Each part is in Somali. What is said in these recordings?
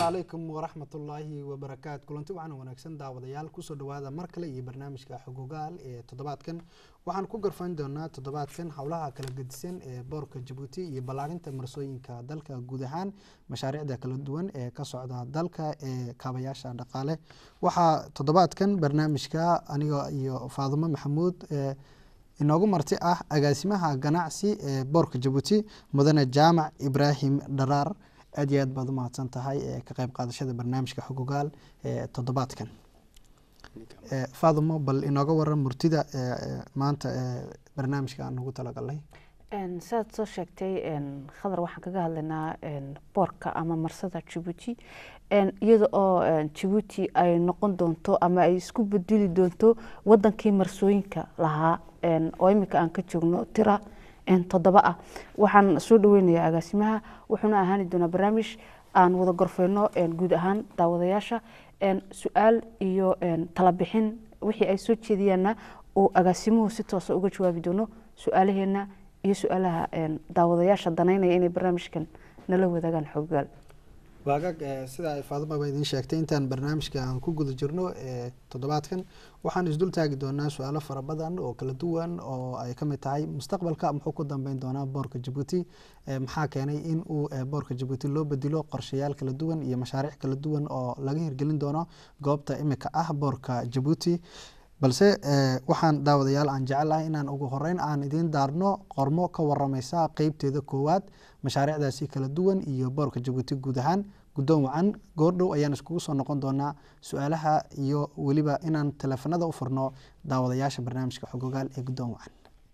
calaykum waraxmatullaahi wabarakaatu kulanti waxaana wanaagsan daawadayaal kusoo dhawaada mar kale iyo barnaamijka xogogaal ee toddobaadkan waxaan ku garfayn doonaa toddobaadkan howlaha kala gedisan ee boorka jabuuti iyo ballaarinta marsooyinka dalka guud ahaan mashaariicda kala duwan ee ka socda dalka ee kaabayaasha dhaqaale waxaa toddobaadkan barnaamijka aniga iyo faadumo maxamuud inoogu marti ah agaasimaha ganacsi ee boorka jabuuti mudane jaamac ibraahim dharaar aad iyo aad baad u mahadsan tahay ka qayb qaadashada barnaamijka xogogaal ee toddobaadkan faadumo bal inooga waran murtida maanta barnaamijka aan ugu talagalnay sidaad soo sheegtay khadar waxaan kaga hadlaynaa boorka ama marsada jabuuti iyada oo jabuuti ay noqon doonto ama ay isku bedeli doonto wadankii marsooyinka lahaa oo imika aan ka joogno tira toddoba ah waxaan soo dhaweynayaa agaasimaha wuxuuna ahaani doonaa barnaamij aan wada gorfeyno guud ahaan daawadayaasha su-aal iyo talabixin wixii ay soo jeediyaanna uu agaasimuhu si toosa uga jawaabi doono su-aalaheena iyo su-aalaha daawadayaasha danaynaya inay barnaamijkan nala wadaagaan xoggaal waagaag sida ay faaduma ba idiin sheegtay intaan barnaamijka aan ku guda jirno toddobaadkan waxaan isdul taagi doonaa su-aalo fara badan oo kala duwan oo ay kamid tahay mustaqbalka muxuu ku dambeyn doonaa boorka jabuuti maxaa keenay in uu boorka jabuuti loo bedelo qorshayaal kala duwan iyo mashaariic kala duwan oo laga hirgelin doono goobta imika ah boorka jabuuti balse waxaan daawadayaal aan jecelahay inaan ugu horeyn aan idiin daarno qormo ka waramaysa qeybteeda koowaad mashaariicdaasi kala duwan iyo boorka jabuuti guud ahaan guddoon wacan goordhow ayaan iskugu soo noqon doonaa su-aalaha iyo weliba inaan teleefanada u furno daawadayaasha barnaamijka xogogaal ee guddoon wacan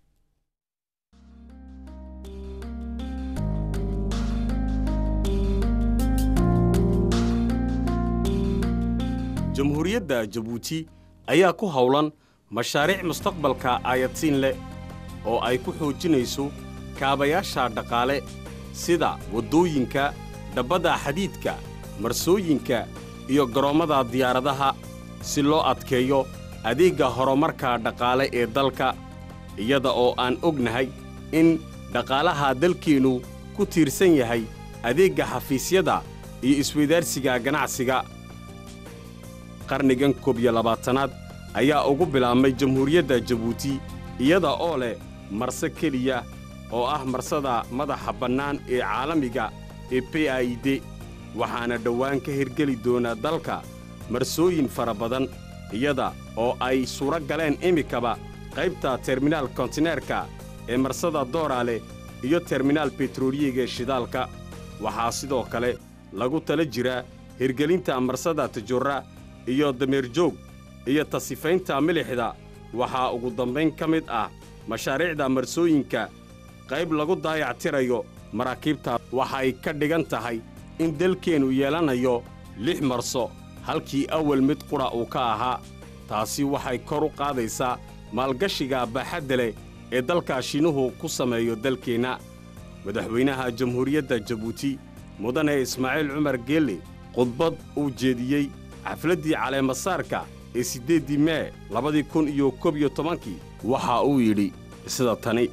jamhuuriyadda jabuuti ayaa ku howlan mashaariic mustaqbalka aayadsiin leh oo ay ku xoojinayso kaabayaasha dhaqaale sida waddooyinka dhabbada xadiidka marsooyinka iyo garoommada diyaaradaha si loo adkeeyo adeegga horumarka dhaqaale ee dalka iyada oo aan ognahay in dhaqaalaha dalkeennu ku tiirsan yahay adeegga xafiisyada iyo isweydaarsiga ganacsiga qarnigan koob iyo labaatanaad ayaa ugu bilaabmay jamhuuriyadda jabuuti iyada oo leh marse keliya oo ah marsada madaxa bannaan ee caalamiga ee b i d waxaana dhowaan ka hirgeli doonaa dalka marsooyin fara badan iyada oo ay suuro galeen imikaba qaybta terminaal kontineerka ee marsada dooraale iyo terminaal betroliyiga shidaalka waxaa sidoo kale lagu tala jiraa hirgelinta marsada tajurra iyo dameerjoog iyo tasifaynta milixda waxaa ugu dambayn ka mid ah mashaariicda marsooyinka qayb lagu daayactirayo maraakiibta waxay ka dhigan tahay in dalkeennu yeelanayo lix marso halkii awal mid qudha uu ka ahaa taasi waxay kor u qaadaysaa maalgashiga baaxadda leh ee dalka shiinuhu ku sameeyo dalkeenna madaxweynaha jamhuuriyadda jabuuti mudane ismaaciil cumar geelle khudbad uu jeediyey xafladdii caleemasaarka ee siddeeddii mee labadii kun iyo koob iyo tobankii waxa uu yidhi sida tani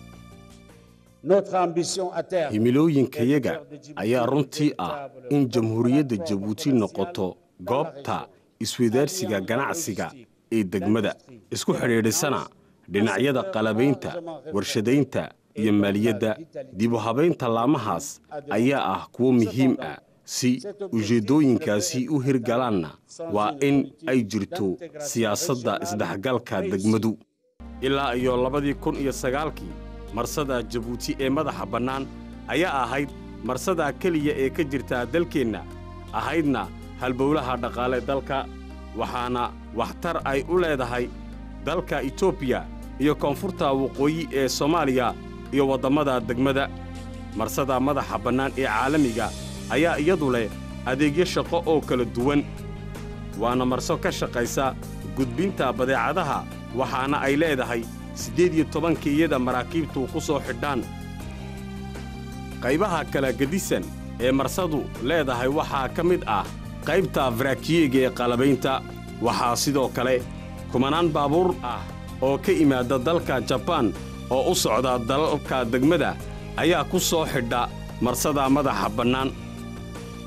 himilooyinkayaga ayaa runtii ah in jamhuuriyadda jabuuti noqoto goobta isweydaarsiga ganacsiga ee degmada isku xidhiidhisana dhinacyada qalabaynta warshadaynta iyo maaliyadda dibu habaynta laamahaas ayaa ah kuwo muhiim ah si ujeeddooyinkaasi u hirgalaanna waa in ay jirto siyaasadda isdhexgalka degmadu ilaa iyo labadii kun iyo sagaalkii marsada jabuuti ee madaxa bannaan ayaa ahayd marsada keliya ee ka jirta dalkeenna ahaydna halbowlaha dhaqaale dalka waxaana waxtar ay u leedahay dalka etoobiya iyo koonfurta waqooyi ee soomaaliya iyo waddammada degmada marsada madaxa bannaan ee caalamiga ayaa iyadu leh adeegyo shaqo oo kala duwan waana marso ka shaqaysa gudbinta badeecadaha waxaana ay leedahay siddeed iyo tobankeiyada maraakiibtu ku soo xidhaan qaybaha kala gedisan ee marsadu leedahay waxaa ka mid ah qaybta faraakiyeega ee qalabaynta waxaa sidoo kale kumanaan baabuur ah oo ka imaadda dalka jabaan oo u socda dalalka degmada ayaa ku soo xidha marsada madaxa bannaan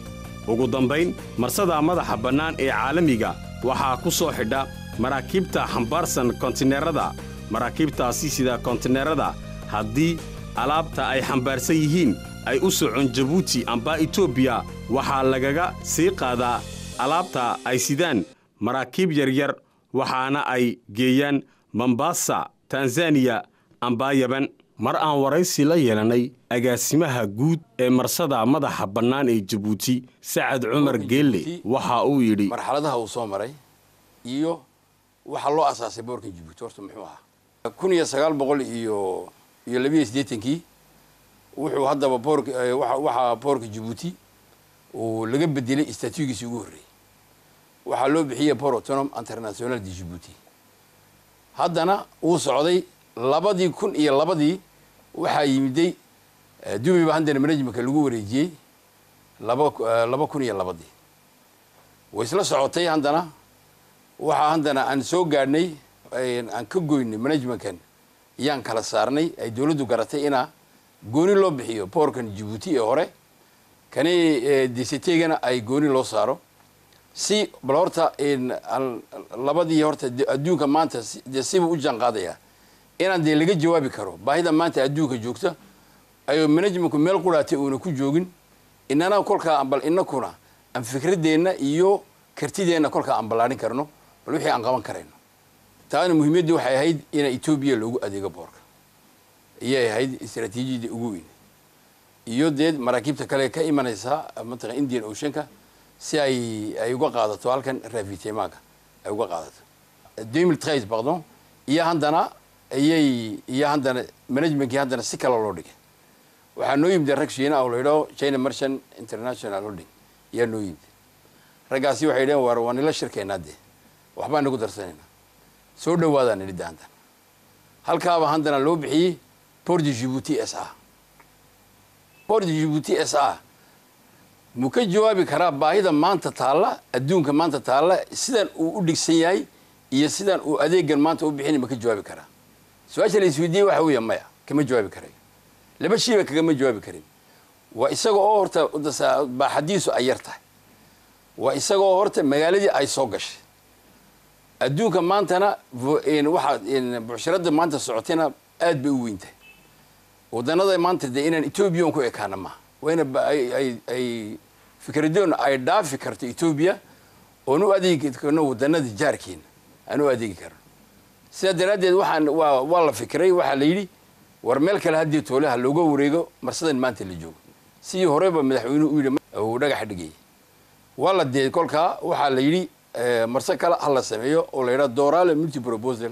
ugu dambayn marsada madaxa bannaan ee caalamiga waxaa ku soo xidha maraakiibta xambaarsan kontineerada maraakiibtaasi sida kontineerada haddii alaabta ay xambaarsan yihiin ay u socon jabuuti amba etoobiya waxaa lagaga sii qaadaa alaabta ay sidaan maraakiib yaryar waxaana ay geeyaan mombasa tanzaniya amba yaban mar aan waraysi la yeelannay agaasimaha guud ee marsada madaxa bannaan ee jabuuti sacad cumar geelle waxa uu yidhi marxaladaha uu soo maray iyo waxaa loo asaasay boorka jabuuti horta muxuu ahaa kun iyo sagaal boqol iyo iyo labiiyo siddeetankii wuxuu haddaba boorka waxaa boorka jabuuti uu laga bedelay istatuugiisii ugu horreeyey waxaa loo bixiyey port autonom international de jabuuti haddana wuu socday labadii kun iyo labadii waxaa yimiday dubiba haddana managementka lagu wareejiyey laba laba kun iyo labadii way isla socotay haddana waxaa haddana aan soo gaadhnay aan ka goynay managementkan iyaan kala saarnay ay dowladdu garatay inaa gooni loo bixiyo boorkan jabuuti ee hore kani dctegana ay gooni loo saaro si bal horta labadii horta adduunka maanta dee siba u jaan qaadaya inaan dee laga jawaabi karo baahida maanta adduunka joogta ayuu managementku meel quraatay uuna ku joogin inana kolkaa bal inakuna aan fikradeenna iyo kartideenna kolkaa aan ballaarin karno bal wixii aan qaban karayno taana muhiimaddii waxay ahayd ina etoobiya loogu adeego boorka iyay ahayd istraatiijiyadii ugu weyn iyo dee maraakiibta kale ka imanaysa mataqan indian oceanka si ay ay uga qaadato halkan ravitemaga ay uga qaadato demil trais pardon iyo haddana iyay iyo haddana managementkii haddana si kale loo dhigay waxaa noo yimid rag shiina oo la yidhaho china merchant international holding ayaa noo yimid raggaasi waxay dhaheen war waa nila shirkeynaa dee waxbaa nagu darsanaynaa soo dhawaadaan nidhida haddana halkaaba haddana loo bixiyey port de jibuuti s a port de jibuuti s a muu ka jawaabi karaa baahida maanta taalla adduunka maanta taalla sidan uu u dhigsan yahay iyo sidan uu adeegan maanta u bixinay ma ka jawaabi karaa su-aasha la isweydiiyey waxa weeya maya kama jawaabi karayo laba shiiba kagama jawaabi karin waa isaga oo horta baaxadiisu ay yar tahay waa isaga oo horta magaaladii ay soo gashay adduunka maantana waxaa bucsharada maanta socotayna aad bay u weyn tahay wadanada maanta dee inaan etoobiyan ku ekaana maaha waa ina ay fikradoona ay dhaafi karto etoobiya oon u adeegi karno wadanada jaarkeena aan u adeegi karno sidaa daraaddeed waxaan waa waa la fikiray waxaa la yidhi war meel kale haddii toolaha looga wareego marsadan maanta la joogo sidii horeba madaxweynuhu u yidhi uu dhagaxa dhigayay waa la dee kolkaa waxaa la yidhi marse kale ha la sameeyo oo la yidhaha dorale multi proposal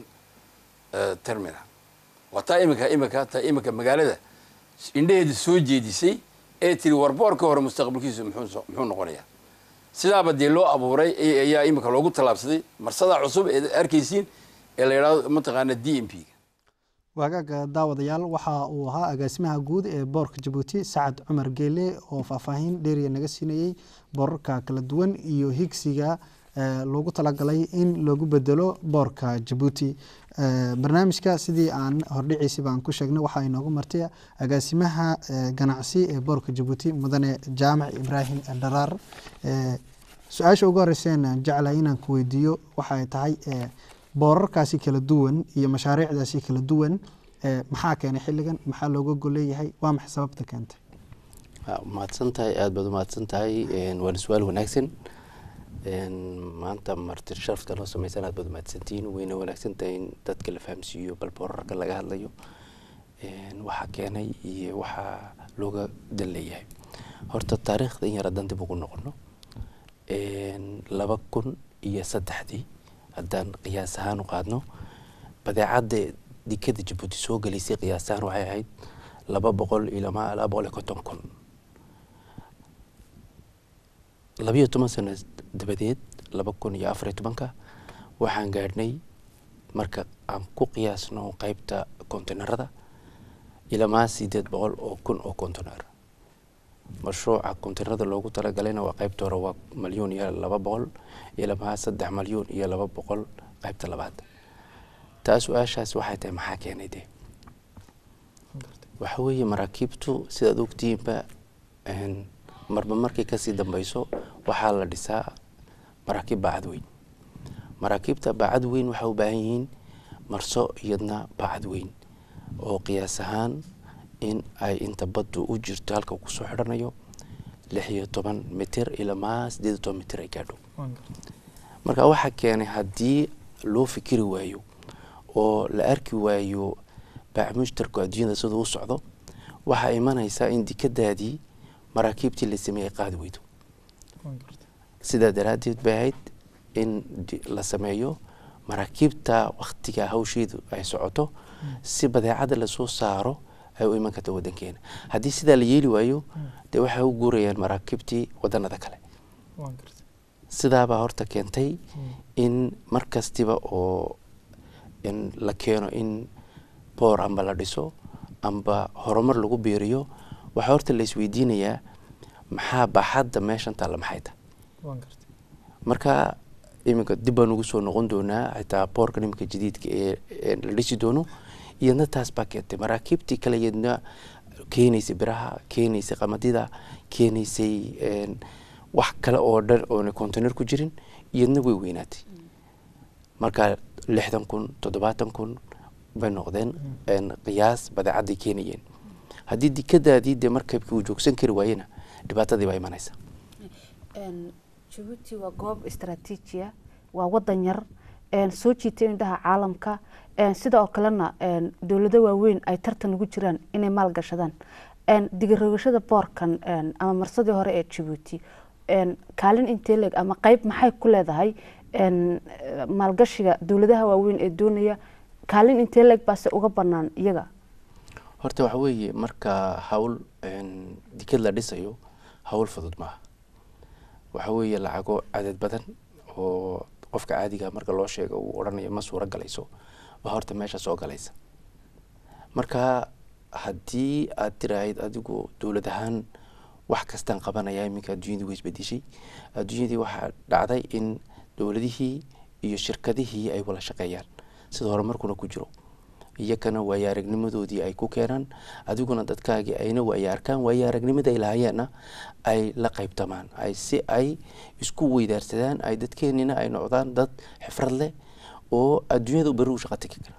terminal waa taa iminka iminka taa iminka magaalada indhaheeda soo jeedisay ee tiri warboorka hore mustaqbalkiisu muxuu muxuu noqonayaa sidaaba dee loo abuuray ayaa iminka loogu tallaabsaday marsada cusub ee arkaysiin ee la yidhahdo mataqaana d m p ga waagaaga daawadayaal waxa uu ahaa agaasimaha guud ee boorka jabuuti sacad cumar geele oo faahfaahin dheeriya naga siinayey boorarka kala duwan iyo higsiga loogu talagalay in loogu bedelo boorka jabuuti barnaamijka sidii aan hordhiciisi baan ku sheegnay waxaa inoogu martay agaasimaha ganacsi ee boorka jabuuti mudane jaamac ibraahim dharaar su-aasha ugu horeyseen jeclahay inaan ku weydiiyo waxay tahay boorarkaasi kala duwan iyo mashaariicdaasi kala duwan maxaa keenay xilligan maxaa looga golleeyahay waa maxay sababta keentay mahadsan tahay aada baad umahadsan tahay waana su-aal wanaagsan maanta martir sharafta loo sameysan aad baad umahadsantihiin wayna wanaagsan tahay in dadka la fahamsiiyo bal boorarka laga hadlayo waxaa keenay iyo waxaa looga dan leeyahay horta taariikhda in yar haddaan dib ugu noqono laba kun iyo saddexdii haddaan qiyaas ahaan u qaadno badeecadda dikada jabuuti soo gelaysay qiyaas ahaan waxay ahayd laba boqol iyo lama laba boqol iyo konton kun labiyo toban sano dabadeed laba kun iyo afariyo tobanka waxaan gaadhnay marka aan ku qiyaasno qeybta konteynarada ilamaa sideed boqol oo kun oo konteynar mashruuca konteynarada loogu talagalayna waa qeybta hore waa malyuun iyo laba boqol ilamaa saddex malyuun iyo laba boqol qeybta labaad taa su-aashaas waxay tahay maxaa keenay dee waxa weeye maraakiibtu sidaad ogtihiinba marba markay kasii dambeyso waxaa la dhisaa maraakiib baacad weyn maraakiibta baacad weyn waxay u baahan yihiin marso iyadna baacad weyn oo qiyaas ahaan in ay inta baddu u jirto halka kusoo xidhanayo lix iyo toban mitir ilamaa sideed iyo toban mitir ay gaadho marka waxaa keenay haddii loo fikiri waayo oo la arki waayo baac mushtarku adduunyada siduu u socdo waxaa imanaysaa in dikadaadii maraakiibtii la sameeyey qaadi weydo sidaa daraaddeed bay ahayd in la sameeyo maraakiibta waktiga hawsheedu ay socoto si badeecada lasoo saaro ay u iman karta wadankeena haddii sidaa la yeeli waayo dee waxay u guurayaan maraakiibtii wadanada kale sidaabaa horta keentay in mar kastiba oo la keeno in boor amba la dhiso amba horumar lagu biiriyo waxaa horta la isweydiinayaa maxaa baaxadda meeshan taalla maxay tahay marka iminka dib baan ugu soo noqon doonaa xitaa boorkan iminka jadiidka ee la dhisi doono iyadna taas baa keentay maraakiibtii kale iyadna keenaysay biraha keenaysay qamadida keenaysay wax kale oo dhan oona container ku jirin iyadna way weynaatay marka lixdan kun toddobaatan kun bay noqdeen qiyaas badeecadday keenayeen haddii dikadaadii dee markabkii uu joogsan kari waayena dhibaatadii baa imanaysa jabuuti waa goob istraatiijiya waa wadan yar soo jiitay indhaha caalamka sida oo kalena dowlado waaweyn ay tartan ugu jiraan inay maal gashadaan digarogashada boorkan ama marsadii hore ee jabuuti kaalin intee leeg ama qeyb maxay ku leedahay maalgashiga dowladaha waaweyn ee doonaya kaalin intee leeg baase uga banaan iyaga horta waxa weeye marka hawl dikad la dhisayo hawl fudud maaha waxa weeye lacago cadad badan oo qofka caadiga marka loo sheega uu odhanayo ma suuro galayso baa horta meesha soo galaysa marka haddii aad tiraahid adigu dowlad ahaan wax kastaan qabanaya iminka adduunyadii way isbedeshay adduunyadii waxaa dhacday in dowladihii iyo shirkadihii ay wada shaqeeyaan sida horumarkuna ku jiro iyakana waayo aragnimadoodii ay ku keenaan adiguna dadkaagii ayna waayo arkaan waayo aragnimada ay lahayaanna ay la qaybtamaan ay si ay isku weydaarsadaan ay dadkeenina ay noqdaan dad xifrad leh oo adduunyada beri u shaqa tegi kara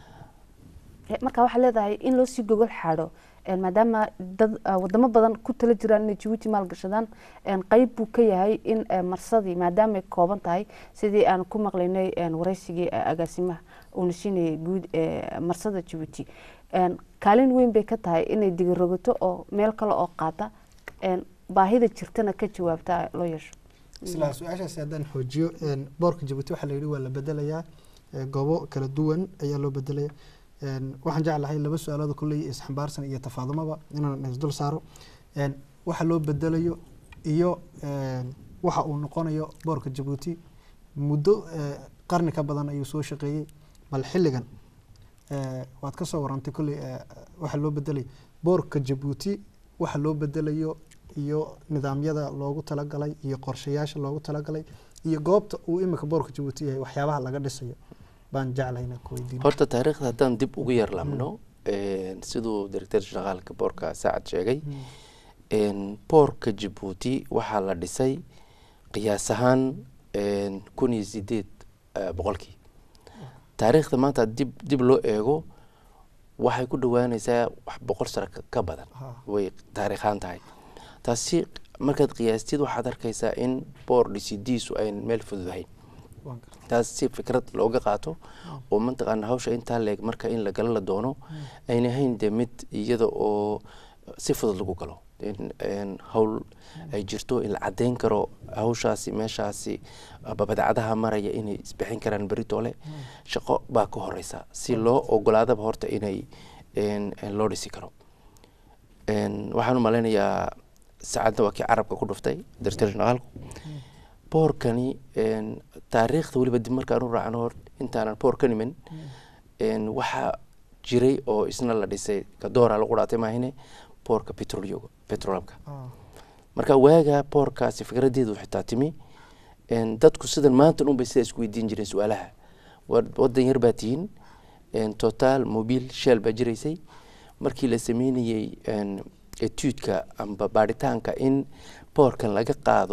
marka waxaad leedahay in loo sii gogol xaadho maadaama dad wadamo badan ku tala jiraan inay jabuuti maalgashadaan qeyb buu ka yahay in marsadii maadaamaay kooban tahay sidii aan ku maqlaynay wareysigii agaasimaha uuna siinayay guud marsada jabuuti kaalin weyn bay ka tahay inay digarogato oo meel kale oo qaata baahida jirtana ka jawaabta loo yeesho isla su-aashaasi haddaan xoojiyo boorka jabuuti waxaa la yidhi waa la bedelayaa goobo kala duwan ayaa loo bedelaya waxaan jeclahay laba su-aalood kulley isxambaarsan iyo tafaadumaba inaan isdul saaro waxa loo bedelayo iyo waxa uu noqonayo boorka jabuuti muddo qarni ka badan ayuu soo shaqeeyey bal xilligan waad ka soo warantay kulley waxa loo bedelayo boorka jabuuti waxa loo bedelayo iyo nidaamyada loogu talagalay iyo qorshayaasha loogu talagalay iyo goobta uu imika boorka jabuuti yahay waxyaabaha laga dhisayo baan jeclahay inaan ku weydiin horta taariikhda haddaan dib ugu yar laabno siduu director shaqaalka boorka saacad sheegay boorka jabuuti waxaa la dhisay qiyaas ahaan kun iyo sideed boqolkii taariikhda maanta dib dib loo eego waxay ku dhawaanaysaa wax boqol sano ka badan way taariikhaan tahay taasi markaad qiyaastid waxaad arkaysaa in boor dhisidiisu ayn meel fududahayn taas si fikrad looga qaato oo mataqaana hawsha intaa leeg marka in la gala la doono ayna ahayn dee mid iyada oo si fudud lagu galo hawl ay jirto in la cadeyn karo hawshaasi meeshaasi badeecadaha maraya inay isbixin karaan beritoole shaqo baa ka horeysa si loo ogolaadaba horta inay loo dhisi karo waxaan u malaynayaa saacadna waa kii carabka ku dhuftay director shaqaalku boorkani taariikhda weliba dib markaan u raacno hor intaanan boor ka nimin waxaa jiray oo isna la dhisay kadoora lagu dhaatay maahine boorka petrolyoga petrolamka marka waaga boorkaasi fikradeedu xitaa timi dadku sidan maanta unbay sidaa isku weydiin jireen su-aalaha wadan yar baa tihiin total mobile shell baa jiraysay markii la sameynayey etuudka amba baaritaanka in boorkan laga qaado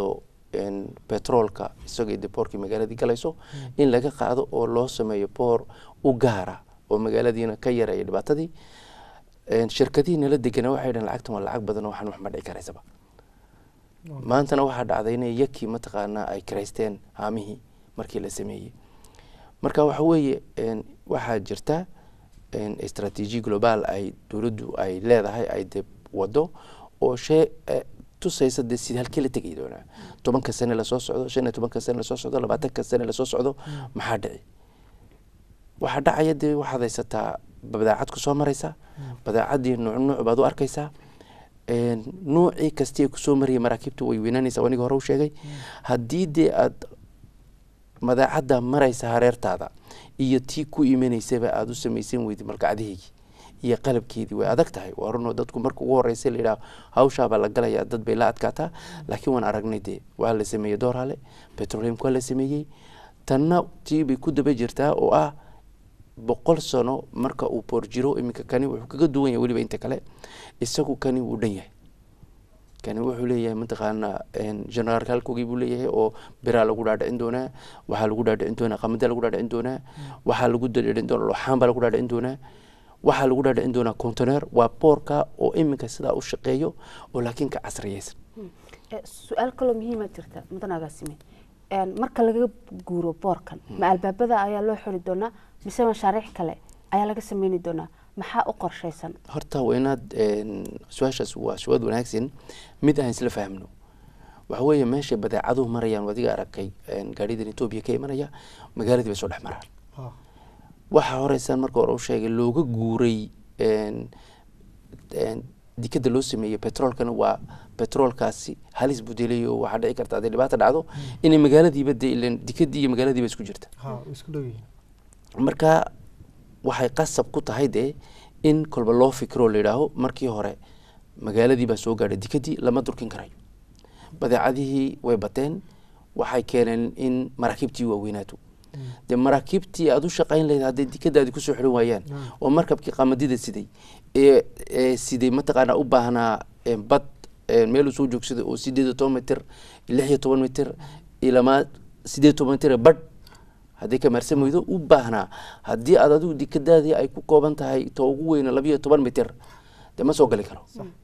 een, petroolka isagoo de boorkii magaaladii galayso in laga qaado oo loo sameeyo boor u gaara oo magaaladiina ka yareeya dhibaatadii Een, shirkadihii nala degana waxay dhaheen lacagtan waa lacag badan oo waxaan wax ma dhici karaysaba maantana waxaa dhacday inay yakii mataqaanaa ay kiraysteen haamihii markii la sameeyey marka waxa weeye een, waxaa jirta een, istaraatiiji global ay dowladdu ay leedahay ay de wado oo shee eh, tusaysa de sida halkii la tegi doonaa tobanka sane lasoo socdo shan iyo tobanka sane lasoo socdo labaatanka sane lasoo socdo maxaa dhici waxaa dhacaya dee waxaad haysataa badeecad ku soo maraysa badeecadii nuuc nuuc baad u arkaysaa Een, nuucii kastii ay kusoo marayay maraakiibtu way weynanaysaa aniga hore u sheegay haddii dee aad madaacadda maraysa hareertaada iyo tii ku imanaysaba aada u samaysan weydi malgacdaheygii iyo qalabkeedii way adag tahay waa runoo dadku marka ugu horeysa la yidhaha hawshaabaa la galayaa dad bay la adkaataa laakiin waan aragnay dee waa la sameeyey doorale petroleumka waa la sameeyey tanna tii bay ku daba jirtaa oo ah boqol sano marka uu boor jiro iminka kani wuxuu kaga duwan yahay weliba inta kale isagu kani wuu dhan yahay kani wuxuu leeyahay mataqaana generaalka halkogii buu leeyahay oo biraa lagu dhaadhicin doonaa waxaa lagu dhaadhicin doonaa qamada lagu dhaadhicin doonaa waxaa lagu dhaadhicin doonaa looxaan baa lagu dhaadhicin doonaa waxaa lagu dhaadhicin doonaa contener waa boorka oo iminka sidaa u shaqeeyo oo laakiin ka casriyeysan su-aal kaloo muhiima jirta mudan agaasime marka laga guuro boorkan ma albaabada ayaa loo xiri doonaa mise mashaariic kale ayaa laga sameyni doonaa maxaa u qorshaysan horta waa inaad su-aashaas waa su-aad wanaagsan mid aan isla fahmno waxa weeye meesha badeecaduhu marayaan wadiga arkay gaaridan etoobiya ka imanaya magaaladii bay soo dhex maraan waxaa horeysaan marka hore u sheegay looga guuray dikada loo sameeyey petroolkana waa petroolkaasi halis budelayo waxaa dhici karta hadday dhibaata dhacdo inay magaaladiiba de ilan dikadii iyo magaaladiiba isku jirta marka waxay qasab ku tahay dee in kolba loo fikiro la yidhaaho markii hore magaaladii baa soo gaadhay dikadii lama durkin karayo badeecadihii way bateen waxay keeneen in maraakiibtii waaweynaato dee maraakiibtii aada u shaqayn lahayd hadday dikadaadi kusoo xiran waayaan oo markabkii qamadida siday ee siday mataqaanaa u baahnaa bad meeluu soo joogsaday oo sideed iyo toban mitir lix iyo toban mitir ilamaa sideed toban mitir badh hadday kamaarsan weydo u baahnaa haddii aad adigu dikadaadii ay ku kooban tahay ta ugu weyna labiyo toban mitir dee ma soo gali karo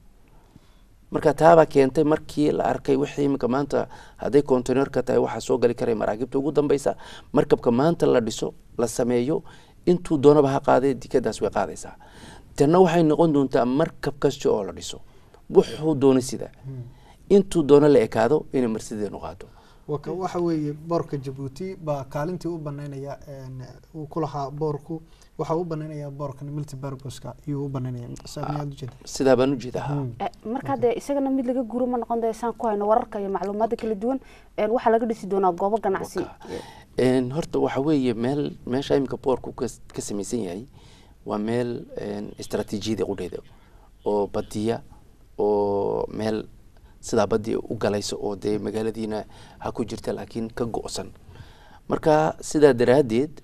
marka taabaa keentay markii la arkay wixii iminka maanta hadday containerka tahay waxaa soo gali karay maraakiibta ugu dambeysa markabka maanta la dhiso la sameeyo intuu doonaba ha qaadee dikadaas way qaadaysaa tanna waxay noqon doontaa markab kasta oo la dhiso wuxuu doono sida intuu doono la ekaado inay marsideenu qaado waxa weeye boorka jabuuti baa kaalintii u banaynaya uu ku lahaa boorku waxa u banaynaya boorkan multibarboska iyuu u banaynaya saamiyaad ujeeda sidaa baan ujeedaa marka dee isagana mid laga guuro ma noqon dee saan ku hayno wararka iyo macluumaadda kala duwan waxaa laga dhisi doonaa goobo ganacsi horta waxa weeye meel meesha iminka boorku ka samaysan yahay waa meel istaraatiijiyada qudheeda oo badiya oo meel sidaa badii u galayso oo dee magaaladiina ha ku jirta laakiin ka go-san marka sidaa daraaddeed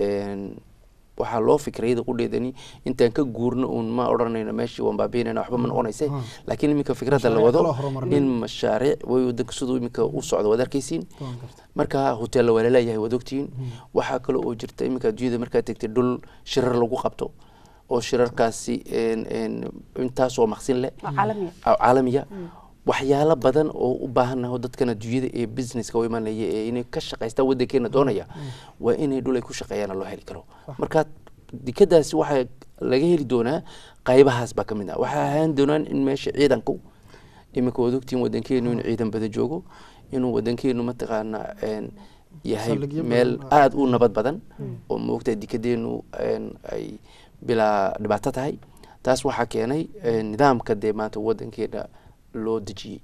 waxaa loo fikrayada qudheedani intaan ka guurno uun ma odhanayno meeshii waan baabiinayna waxba ma noqonayse laakiin iminka fikradda la wado in mashaariic way wadanka siduu iminka u socdo waad arkaysiin marka hoteella waa laleeyahay waad ogtihiin waxaa kale oo jirta iminka adduunyada markaad tegtay dhul shirar lagu qabto oo shirarkaasi intaasoo maqsin leh caalamiya waxyaalo badan oo u baahannaho dadkan adduunyada ee businesska u imanaya ee inay ka shaqaystaan waddankeena doonaya waa inay dhul ay ku shaqeeyaana loo heli karo marka dikadaasi waxaa laga heli doonaa qaybahaas baa ka mid ah waxaa ahaan doonaan in meesha ciidanku iminka waad ogtiin waddankeenu in ciidan bada joogo inuu waddankeenu mataqaana yahay meel aada u nabad badan oo maogtahay dikadeenu ay bilaa dhibaato tahay taas waxaa keenay nidaamka dee maanta waddankeena loo dejiyey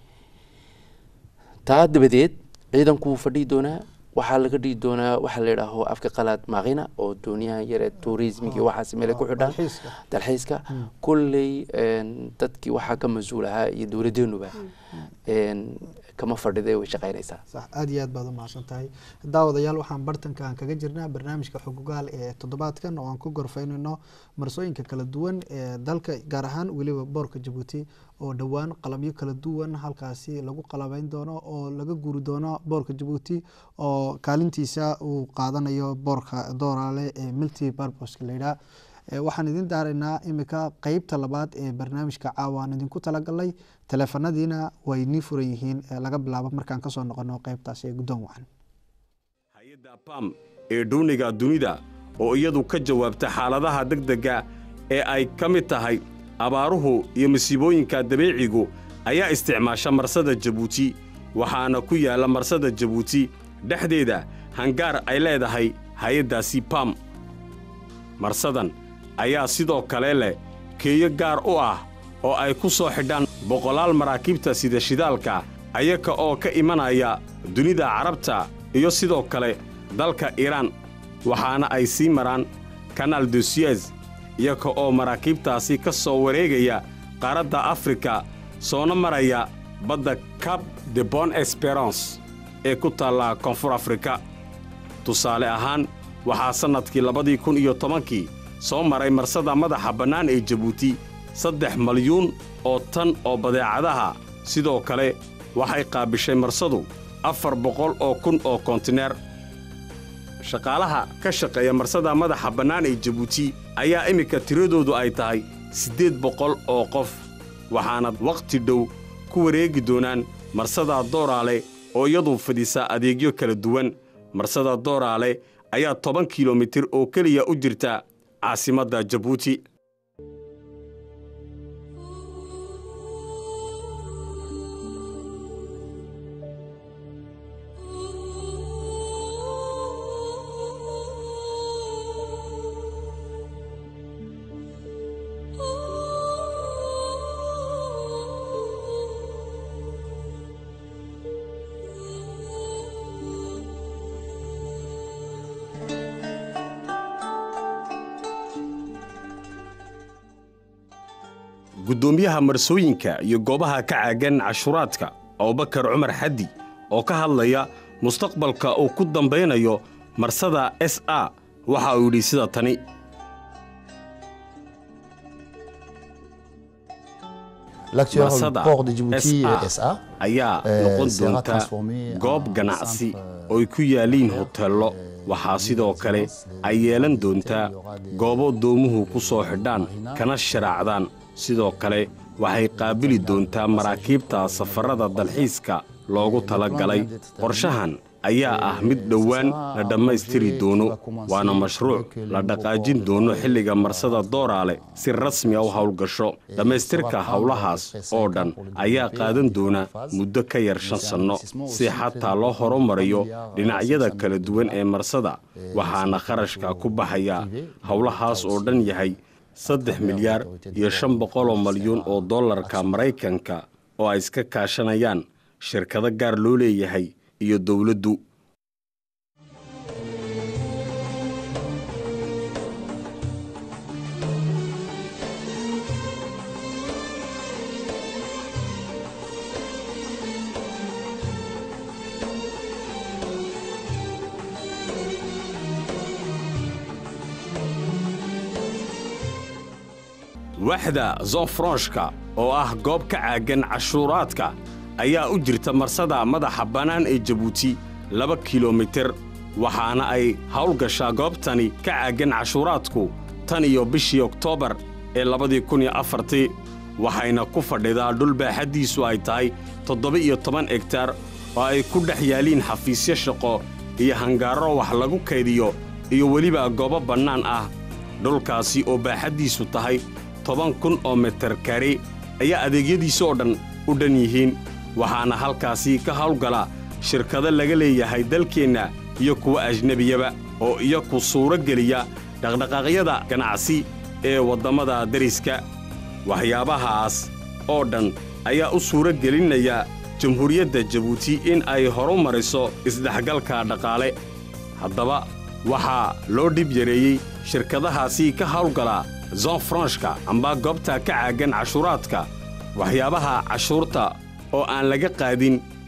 taa dabadeed ciidanku wuu fadhihi doonaa waxaa laga dhigi doonaa waxaa la yidhaaho afka qalaad maaqina oo dooniyahan yare tourismiga waxaas meele ku xidhaan dalxiiska kulley dadkii waxaa ka mas-uul ahaa iyo dowladeenuba kama fadhida way shaqaynaysaa sax aada iyo aad baad u mahadsan tahay daawadayaal waxaan bartanka aan kaga jirnaa barnaamijka xugugaal ee toddobaadkan oo aan ku gorfaynayno marsooyinka kala duwan ee dalka gaar ahaan weliba boorka jabuuti oo dhowaan qalabyo kala duwan halkaasi lagu qalabeyn doono oo laga guuri doono boorka jabuuti oo kaalintiisa uu qaadanayo boorka dooraale ee milty barboska layidhaah waxaan idin daaraynaa imika qeybta labaad ee barnaamijka caawa aan idinku talagalnay teleefanadiina way nii furan yihiin laga bilaabo markaan kasoo noqono qeybtaasi ee guddoon wacan hay-adda bam ee dhuuniga dunida oo iyadu ka jawaabta xaaladaha degdega ee ay ka mid tahay abaaruhu iyo masiibooyinka dabiicigu ayaa isticmaasha marsada jabuuti waxaana ku yaalla marsada jabuuti dhexdeeda hangaar ay leedahay hay-addaasi bam marsadan ayaa sidoo kale leh keeyo gaar u ah oo ay ku soo xidhaan boqolaal maraakiibta sida shidaalka ayaka oo ka imanaya dunida carabta iyo sidoo kale dalka iiraan waxaana ay sii maraan kanaal de suez iyaka oo maraakiibtaasi ka soo wareegaya qaaradda afrika soona maraya badda cab de bon esperance ee ku taalla koonfur afrika tusaale ahaan waxaa sannadkii labadii kun iyo tobankii soo maray marsada madaxa bannaan ee jabuuti saddex malyuun oo tan oo badeecadaha sidoo kale waxay qaabishay marsadu afar boqol oo kun oo kontineer shaqaalaha ka shaqeeya marsada madaxa bannaan ee jabuuti ayaa iminka tiradoodu ay tahay siddeed boqol oo qof waxaana wakhti dhow ku wareegi doonaan marsada dooraale oo iyadu fidhisa adeegyo kala duwan marsada dooraale ayaa toban kilomitir oo keliya u jirta caasimadda jabuuti guddoomiyaha marsooyinka iyo goobaha ka caagan cashuuraadka abubakar cumar xaddi oo ka hadlaya mustaqbalka uu ku dambaynayo marsada s a waxa uu yidhi sida tani L'actuel marsada port de Djibouti SA SA ayaa eh, noqon sera doonta transformé goob en ganacsi centre, oo ay ku yaaliin euh, hoteello euh, waxaa de sidoo kale résidence de- ay yeelan de doontaa hôtel, il y aura des- goobo doomuhu ku soo des xidhaan marinas, kana sharaacdaan sidoo kale waxay qaabili doontaa maraakiibta safarrada dalxiiska loogu talagalay qorshahan ayaa ah mid dhowaan la dhammaystiri doono waana mashruuc la dhaqaajin doono xilliga marsada dooraale si rasmi a u howlgasho dhammaystirka howlahaas oo dhan ayaa qaadan doona muddo ka yar shan sanno si xataa loo horumariyo dhinacyada kala duwan ee marsada waxaana kharashka ku baxaya howlahaas oo dhan yahay saddex milyaar iyo shan boqoloo malyuun oo dollarka maraykanka oo ay iska kaashanayaan shirkado gaar loo leeyahay iyo dowladdu waxda zonfronshka oo ah goob ka caagan cashuuraadka ayaa u jirta marsada madaxa bannaan ee jabuuti laba kilomitir waxaana ay howlgashaa goobtani ka caagan cashuuraadku tan iyo bishii oktoobar ee labadii kun iyo afartii waxayna ku fadhidaa dhul baaxaddiisu ay tahay toddoba-iyo toban egtaar oo ay ku dhex yaaliin xafiisyo shaqo iyo hangaaro wax lagu kaydiyo iyo weliba goobo bannaan ah dhulkaasi oo baaxaddiisu tahay toban kun oo mitir kari ayaa adeegyadiisa oo dhan u dhan yihiin waxaana halkaasi ka hawlgala shirkado laga leeyahay dalkeenna iyo kuwa ajnebiyaba oo iyaku suuro geliya dhaqdhaqaaqyada ganacsi ee waddammada deriska waxyaabahaas oo dhan ayaa u suuro gelinaya jamhuuriyadda jabuuti in ay horu mariso isdhexgalka dhaqaale haddaba waxaa loo dhib yareeyey shirkadahaasi ka hawlgala zonfranshka amba goobta ka caagan cashuuraadka waxyaabaha cashuurta oo aan laga qaadin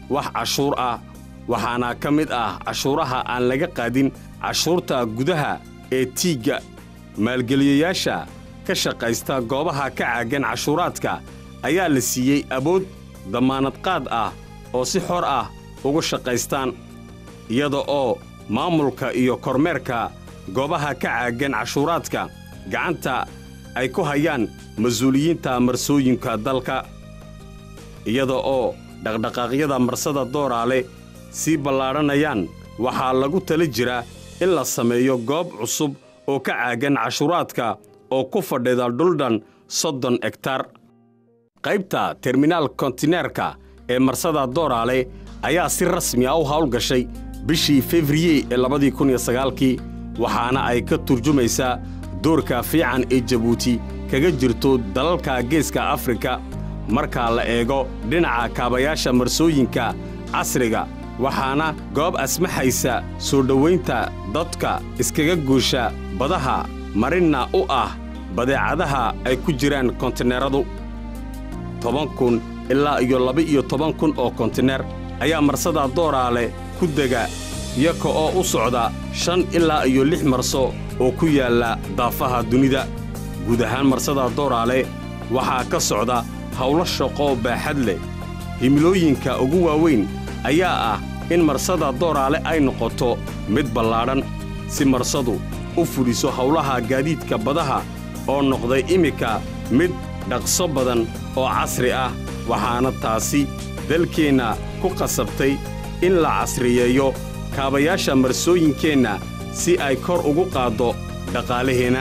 wax cashuur ah waxaana ka mid ah cashuuraha aan laga qaadin cashuurta gudaha ee tiigga maalgeliyayaasha ka shaqaysta goobaha ka caagan cashuuraadka ayaa la siiyey awood dammaanad qaad ah oo si xor ah ugu shaqaystaan iyada oo maamulka iyo kormeerka goobaha ka caagan cashuuraadka gacanta ay ku hayaan mas-uuliyiinta marsooyinka dalka iyada oo dhaqdhaqaaqyada marsada dooraale sii ballaadhanayaan waxaa lagu tala jiraa in la sameeyo goob cusub oo ka caagan cashuuraadka oo ku fadhida dhuldhan soddon egtar qaybta terminaal kontineerka ee marsada dooraale ayaa si rasmi ah u hawlgashay bishii februye ee labadii kun iyo sagaalkii waxaana ay ka turjumaysaa doorka fiican ee jabuuti kaga jirto dalalka geeska afrika marka la eego dhinaca kaabayaasha marsooyinka casriga waxaana goob asmaxaysa soo dhowaynta dadka iskaga guusha badaha marinna u ah badeecadaha ay ku jiraan kontineeradu toban kun ilaa iyo laba-iyo toban kun oo kontineer ayaa marsada dooraale ku dega iyaka oo u socda shan ilaa iyo lix marso oo ku yaalla daafaha dunida guud ahaan marsada dooraale waxaa ka socda hawlo shaqo baaxad leh himilooyinka ugu waaweyn ayaa ah in marsada dooraale ay noqoto mid ballaadhan si marsadu u fuliso hawlaha gaadiidka badaha oo noqday iminka mid dhaqso badan oo casri ah waxaana taasi dalkeenna ku qasabtay in la casriyeeyo kaabayaasha marsooyinkeenna si ay kor ugu qaaddo dhaqaalaheenna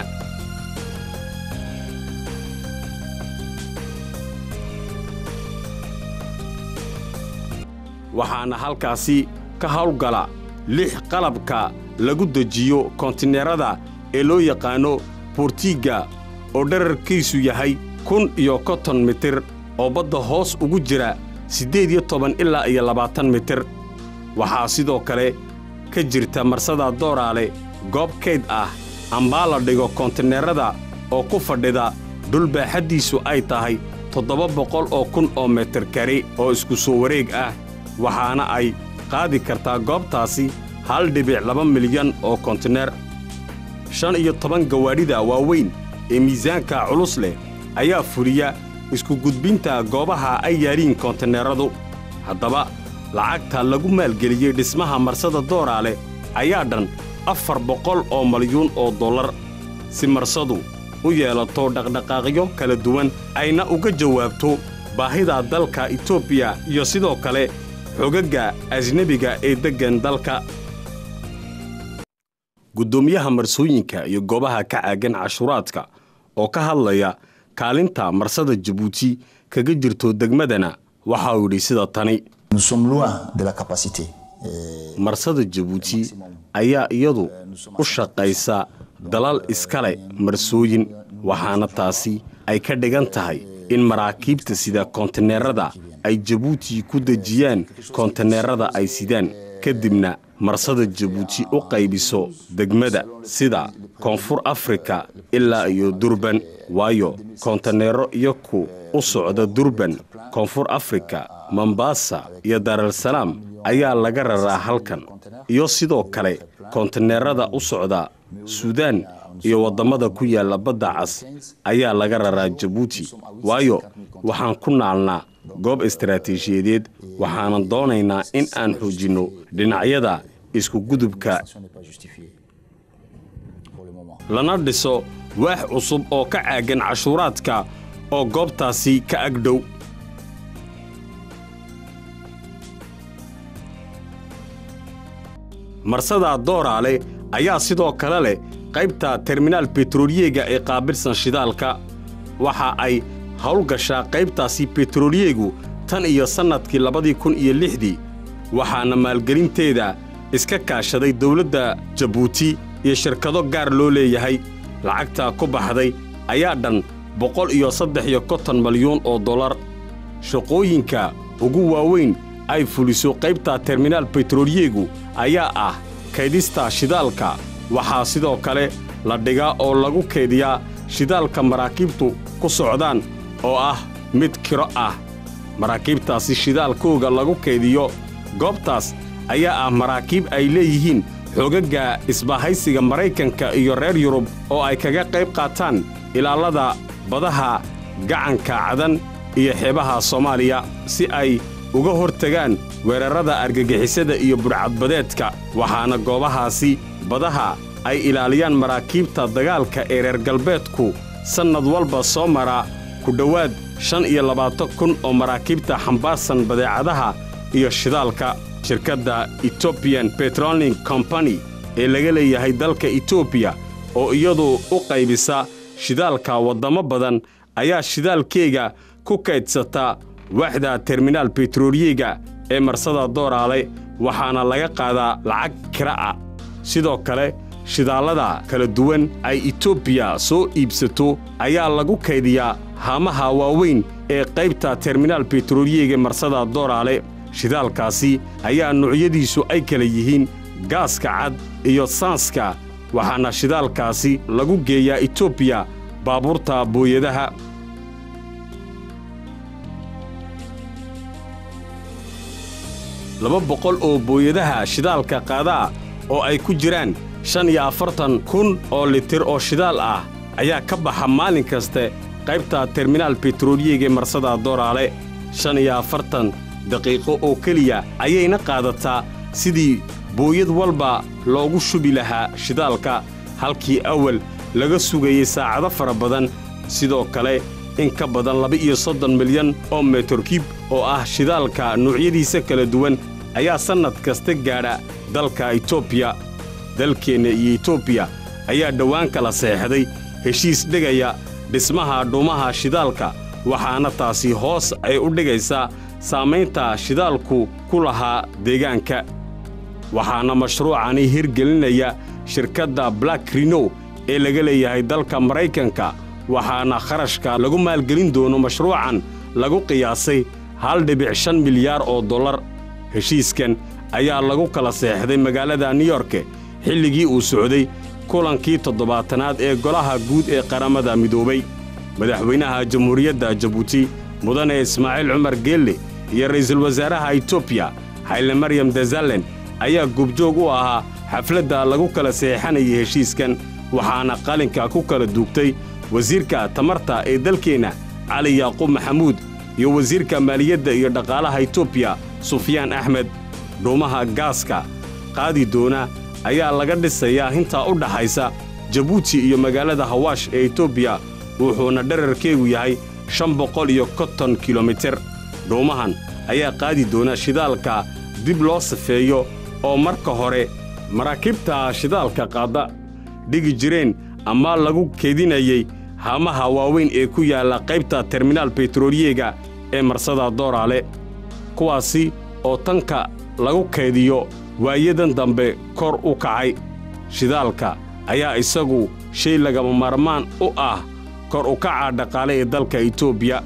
waxaana halkaasi ka hawlgala lix qalabka lagu dejiyo kontineerada ee loo yaqaanno bortiigga oo dherarkiisu yahay kun iyo konton mitir oo badda hoos ugu jira siddeed iyo toban ilaa iyo labaatan mitir waxaa sidoo kale ka jirta marsada dooraale goob kayd ah ambaa la dhigo kontineerada oo ku fadhida dhul baaxaddiisu ay tahay toddoba boqol oo kun oo mitir kari oo isku soo wareeg ah waxaana ay qaadi kartaa goobtaasi hal dhibic laba milyan oo kontineer shan iyo toban gawaadhida waaweyn ee miisaanka culus leh ayaa fuliya isku gudbinta goobaha ay yaaliin kontineeradu haddaba lacagta lagu maalgeliyey dhismaha marsada dooraale ayaa dhan afar boqol oo malyuun oo dollar si marsadu u yeelato dhaqdhaqaaqyo kala duwan ayna uga jawaabto baahida dalka etoobiya iyo sidoo kale xogagga ajnebiga ee deggan dalka guddoomiyaha marsooyinka iyo goobaha ka caagan cashuuraadka oo ka hadlaya kaalinta marsada jabuuti kaga jirto degmadana waxa uu yidhi sida tani Nous sommes loin de la capacité. euh, marsada jabuuti ayaa iyadu u shaqaysa dalal iskale marsooyin waxaana taasi ay ka dhigan tahay in maraakiibta sida kontineerada ay jabuuti ku dejiyaan kontineerada ay sidaan kadibna marsada jabuuti u qaybiso degmada sida koonfur afrika ilaa iyo durban waayo kontineero iyaku u socda durban koonfur afrika mombasa iyo daaralsalaam ayaa laga raraa halkan iyo sidoo kale kontineerada u socda suudaan iyo waddamada ku yaalla badda cas ayaa laga raraa jabuuti waayo waxaan ku naalnaa goob istaraatiijiyadeed waxaanan doonaynaa in aan xoojinno dhinacyada isku gudubka Ce n'est pas justifié pour le moment. lana dhiso waax cusub oo ka caagan cashuuraadka oo goobtaasi ka agdhow marsada dooraale ayaa sidoo kale leh qaybta terminaal betrooliyega ee qaabilsan shidaalka waxa ay howlgashaa qaybtaasi betrooliyegu tan iyo sannadkii labadii kun iyo lixdii waxaana maalgelinteeda iska kaashaday dowladda jabuuti iyo shirkado gaar loo leeyahay lacagta ku baxday ayaa dhan boqol iyo saddex iyo konton malyuun oo dollar shaqooyinka ugu waaweyn ay fuliso qaybta terminaal betrooliyegu ayaa ah kaydista shidaalka waxaa sidoo kale la dhigaa oo lagu kaydiyaa shidaalka maraakiibtu ku socdaan oo ah mid kiro ah maraakiibtaasi shidaalkooga lagu kaydiyo goobtaas ayaa ah maraakiib ay leeyihiin xoogagga isbahaysiga maraykanka iyo reer yurub oo ay kaga qayb qaataan ilaalada badaha gacanka cadan iyo xeebaha soomaaliya si ay uga hortagaan weerarrada argagixisada iyo budhcadbadeedka waxaana goobahaasi badaha ay ilaaliyaan maraakiibta dagaalka ee reer galbeedku sannad walba soo mara ku dhowaad shan iyo labaatan kun oo maraakiibta xambaarsan badeecadaha iyo shidaalka shirkadda etobian betroling company ee laga leeyahay dalka etoobiya oo iyadu u qaybisa shidaalka waddamo badan ayaa shidaalkeega ku kaydsata waaxda terminaal betrooliyega ee marsada dooraale waxaana laga qaadaa lacag kira ah sidoo kale shidaallada kala duwan ay etoobiya soo iibsato ayaa lagu kaydiyaa haamaha waaweyn ee qaybta terminaal betrooliyega marsada dooraale shidaalkaasi ayaa nuucyadiisu ay kala yihiin gaaska cad iyo saanska waxaana shidaalkaasi lagu geeyaa etoobiya baabuurta booyadaha laba boqol oo booyadaha shidaalka qaadaa oo ay ku jiraan shan iyo afartan kun oo litir oo shidaal ah ayaa ka baxa maalin kaste qaybta terminaal betrooliyega marsada dooraale shan iyo afartan daqiiqo oo keliya ayayna qaadataa sidii booyad walba loogu shubi lahaa shidaalka halkii awal laga sugayey saacado fara badan sidoo kale in ka badan laba-iyo soddon milyan oo metorkib oo ah shidaalka nuucyadiisa kala duwan ayaa sannad kasta gaadha dalka etoobiya dalkeenna iyo etoobiya ayaa dhowaan kala seexday heshiis dhigaya dhismaha dhuumaha shidaalka waxaana taasi hoos ay u dhigaysaa saamaynta shidaalku ku lahaa deegaanka waxaana mashruucani hirgelinaya shirkadda black rinow ee laga leeyahay dalka maraykanka waxaana kharashka lagu maalgelin doono mashruucan lagu qiyaasay hal dhibic shan milyaar oo dollar heshiiskan ayaa lagu kala seexday magaalada new yorke xilligii uu socday kulankii toddobaatanaad ee golaha guud ee qaramada midoobay madaxweynaha jamhuuriyadda jabuuti mudane ismaaciil cumar geelle iyo ra'iisul wasaaraha etoobiya xayle maryam dazalen ayaa gubjoog u ahaa xafladda lagu kala seexanayay heshiiskan waxaana qalinka ku kala duugtay wasiirka tamarta ee dalkeenna cali yaaquub maxamuud iyo wasiirka maaliyadda iyo dhaqaalaha etoobiya sufyaan axmed dhuumaha gaaska qaadi doona ayaa laga dhisayaa hintaa u dhaxaysa jabuuti iyo magaalada hawaash ee etoobiya wuxuuna dherarkeegu yahay shan boqol iyo konton kilomitir dhuumahan ayaa qaadi doona shidaalka dib loo safeeyo oo marka hore maraakiibta shidaalka qaadda dhigi jireen ama lagu keedinayey haamaha waaweyn ee ku yaalla qaybta terminaal betrooliyega ee marsada dooraale kuwaasi oo tanka lagu kaydiyo waayadan dambe kor u kacay shidaalka ayaa isagu shay lagama maarmaan u ah kor u kaca dhaqaale ee dalka etoobiya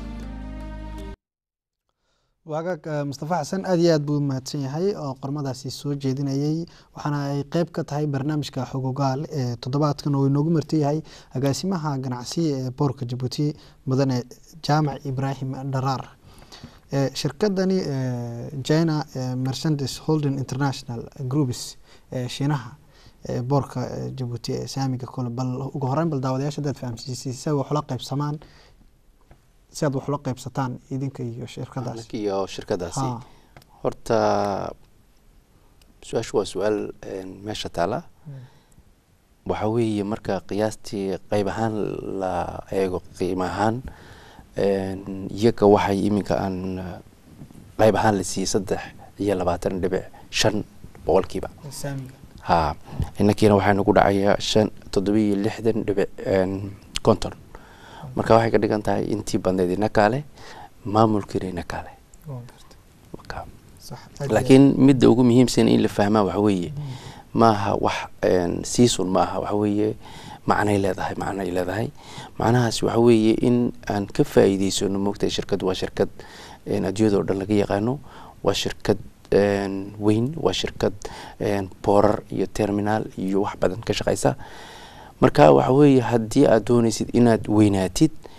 waagaag mustafa xasan aad iyo aad buu mahadsan yahay oo qormadaasi soo jeedinayey waxaana ay qeyb ka tahay barnaamijka xogogaal ee toddobaadkan oo inoogu martiyahay agaasimaha ganacsiga ee boorka jabuuti mudane jaamac ibraahim dharaar shirkadani china mercendes holding international groups ee shiinaha boorka jabuuti ee saamiga kole bal ugu horeyn bal daawadayaasha hadaad fahamsiisay si ay wax ula qaybsamaan si aad wax ula qaybsataan idinka iyo shirkadaas iyo shirkadaasi Ha. horta su-aashu waa su-aal meesha taala waxa weeye marka qiyaastii qeyb ahaan la eego qiimo ahaan iyaga waxay iminka aan qeyb ahaan la siiyey saddex iyo labaatan dhibic shan boqolkiiba saamiga ha inakiina waxaa nagu dhacaya shan toddobiyo lixdan dhibic konton marka waxay ka dhigan tahay intii badneyd inakaale maamulkiina inakaale marka sax aad iyo laakiin midda ugu muhiimsan in la fahmaa waxa weeye maaha wax season maaha waxa weeye macnay leedahay macnay leedahay macnahaas waxa weeye in aan ka faa'iideysano moogtahay shirkad waa shirkad een, adduunyada oo dhan laga yaqaano waa shirkad een, weyn waa shirkad een, boorar iyo terminal iyo wax badan ka shaqeysa marka waxa weeye haddii aad dooneysid inaad weynaatid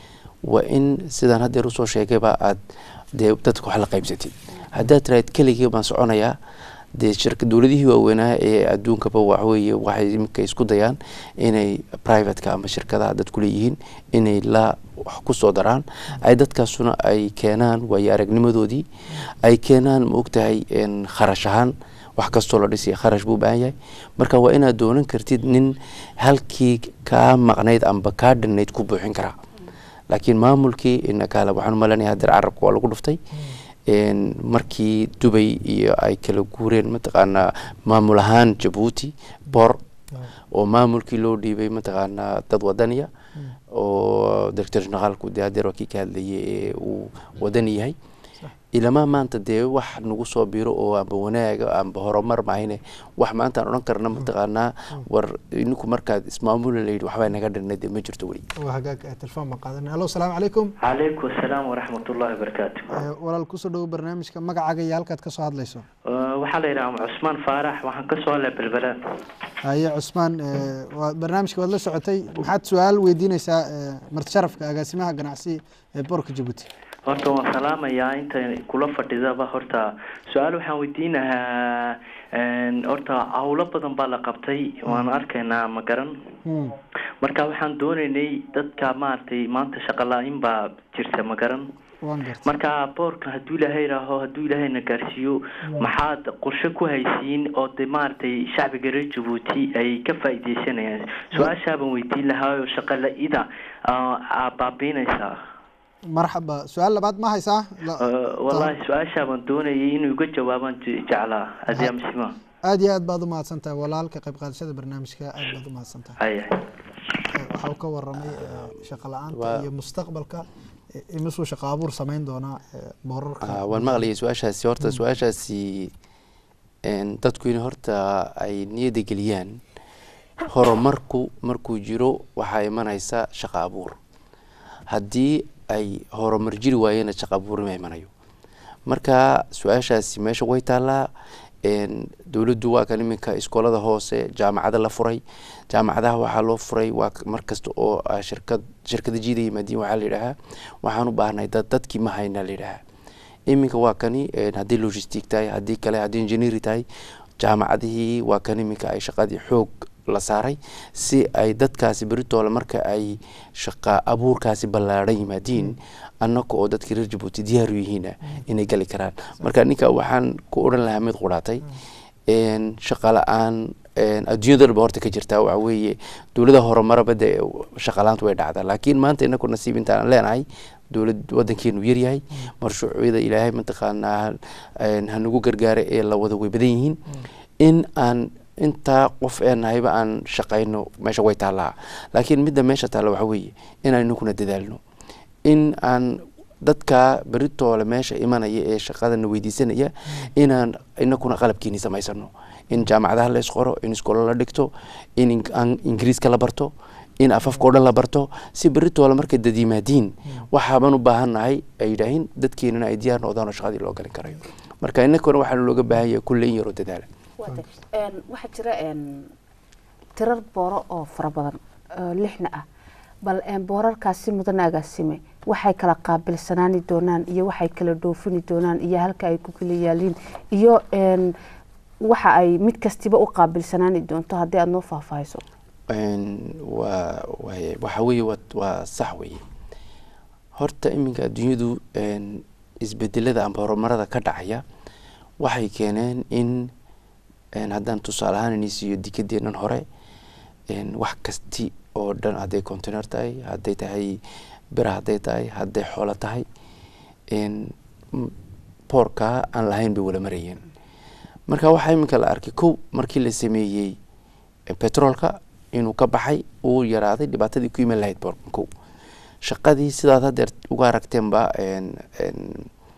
waa in sidaan haddeer usoo sheegayba aad dee dadka wax la qaybsatid haddaad tiraahid keligii baan soconayaa dee shirka dowladihii waaweynaa ee adduunkaba waxweeye waxay iminka isku dayaan inay privateka ama shirkadaha dadku leeyihiin inay la wax ku soo daraan ay dadkaasuna ay keenaan waayo aragnimadoodii ay keenaan ma ogtahay een, kharash ahaan wax kastoo la dhisaya kharash buu u baahan yahay marka waa inaad doonan kartid nin halkii kaa maqnayd amba kaa dhinnayd ku buuxin karaa laakiin maamulkii inakaale waxaan umalanaya hadeer carabka waa lagu dhuftay een, markii dubay iyo ay kala guureen mataqaanaa maamul ahaan jabuuti bor oo maamulkii loo dhiibay mataqaanaa dad wadaniya oo director generaalku dee hadeer waa kii ka hadlayay ee uu wadani yahay ilamaa maanta dee wax nagu soo biro oo amba wanaaga amba horumar mahayne wax maanta aan odhan karna mataqaanaa war ininku markaad ismaamula layidhi waxbaa naga dhinay dee ma jirto weli waa hagaag eh, telefoon baan qaadanay allo asalaamu calaykum calaykum asalaam waraxmat ullahi wabarakaatu Eh, walaal kusoo dhowo barnaamijka magacaaga iyo halkaad kasoo hadlayso Uh, waxaa la yidhaha cusmaan faarax waxaan ka soo hadlay belbela haye cusmaan eh, waa barnaamijka waad la socotay maxaad su-aal weydiineysaa eh, marti sharafka agaasimaha ganacsi ee boorka jabuuti horta waan salaamayaa inta kula fadhidaba horta su-aal waxaan weydiinahaa een, horta hawlo badan baa la qabtay waan arkaynaa ma garan Hmm. marka waxaan doonaynay dadka maaragtay maanta shaqo la-in baa jirta ma garan waan gartay marka boorka hadduu ilaahay raaho hadduu ilaahayna gaarsiiyo maxaad qorshe ku haysiin oo de maaragtay shacbiga reer jabuuti ay ka faa'iideysanayaan su-aashaa baan weydiin lahaa oo shaqo la-ida aa baabiinaysaa marxaba su-aal labaad ma haysaa La- Uh, wallahi su-aashaa baan doonayay inuu iga jawaabaan je- jeclaa adiyaa misima aad iyo aad baad umahadsan tahay walaal ka qayb qaadashada barnaamijka aad baad umahadsan tahay haya Eh, waxa uu ka waramay eh, shaqo la-aanta Waa- iyo mustaqbalka eh, imisuu shaqo abuur sameyn doonaa eh, boorarka Ah, waan maqlayay su-aashaasi horta su-aashaasi een, dadku in horta ay niyadda geliyaan horumarku markuu jiro waxaa imanaysa shaqo abuur haddii ay horumar jiri waayena shaqo abuur ma imanayo marka su-aashaasi meesha way taallaa een, dowladdu waa kan iminka iskoolada hoose jaamacada la furay jaamacadaha waxaa loo furay waa k- mar kasta oo ah, shirkad shirkada jiida yimaadiin waxaa la yidhaahaa waxaan u baahnay dad dadkii ma haynaa la yidhaahaa iminka waa kani een, haddii logistic tahay haddii kale haddii engineering tahay jaamacadihii waa kan iminka ay shaqadii xoog la saaray si ay dadkaasi beritoole marka ay shaqa abuurkaasi ballaadhan yimaadiin annaka oo dadkii reer jabuuti diyaar u yihiina inay gali karaan marka ninka waxaan ku odhan lahaa mid qudhaatay een, shaqa la-aan een, adduunyadaba horta ka jirtaa waxa weeye dowlada horumaraba dee shaqa la-aantu way dhacdaa laakiin maanta inaku nasiib intaan leenahay dowlad wadankeenu yaryahay marshuucyada ilaahay mataqaanaa een, hanagu gargaara ee la wada way badan yihiin in aan intaa qof ee nahayba aan shaqayno meesha way taallaa laakiin midda meesha taalla waxa weeye inaan inakuna dadaalno in aan dadka beritoole meesha imanaya ee shaqadana weydiisanaya inaan inakuna qalabkeeni samaysano in jaamacadaha la isqoro in iskoolo la dhigto in ing- aan ingiriiska la barto in afafka oo dhan la barto si beritoole markay dad yimaadiin waxaaban u baahannahay ay yidhaahiin dadkeenana ay diyaar noqdaan oo shaqadii loo galin karayo marka inakuna waxaa looga baahan yahay kulle in yaroo dadaala Wada. Een, waxaa jira een, tirar booro oo fara badan oo lixna ah bal een, boorarkaasi mudana agaasime waxay kala qaabilsanaani doonaan iyo waxay kala dhoofini doonaan iyo halka ay ku kala yaaliin iyo een, waxa ay mid kastiba u qaabilsanaani doonto haddii aada noo faahfaahiso Een, waa waaye- waxa weeye waa- waa sax weeye horta iminka adduunyadu een, isbedelada amba horumarada ka dhacaya waxay keeneen in een, haddaan tusaale ahaan ini siiyo dikadeennan hore een, wax kasti oo dhan hadday container tahay hadday tahay bira hadday tahay hadday xoolo tahay een, m- boorka aan lahayn bay wala marayeen marka waxaa iminka la arkay kow markii la sameeyey eh, petroolka inuu ka baxay uu yaraaday dhibaatadii ku iman lahayd boorka kow shaqadii sidaad haddeer uga aragteenba een- een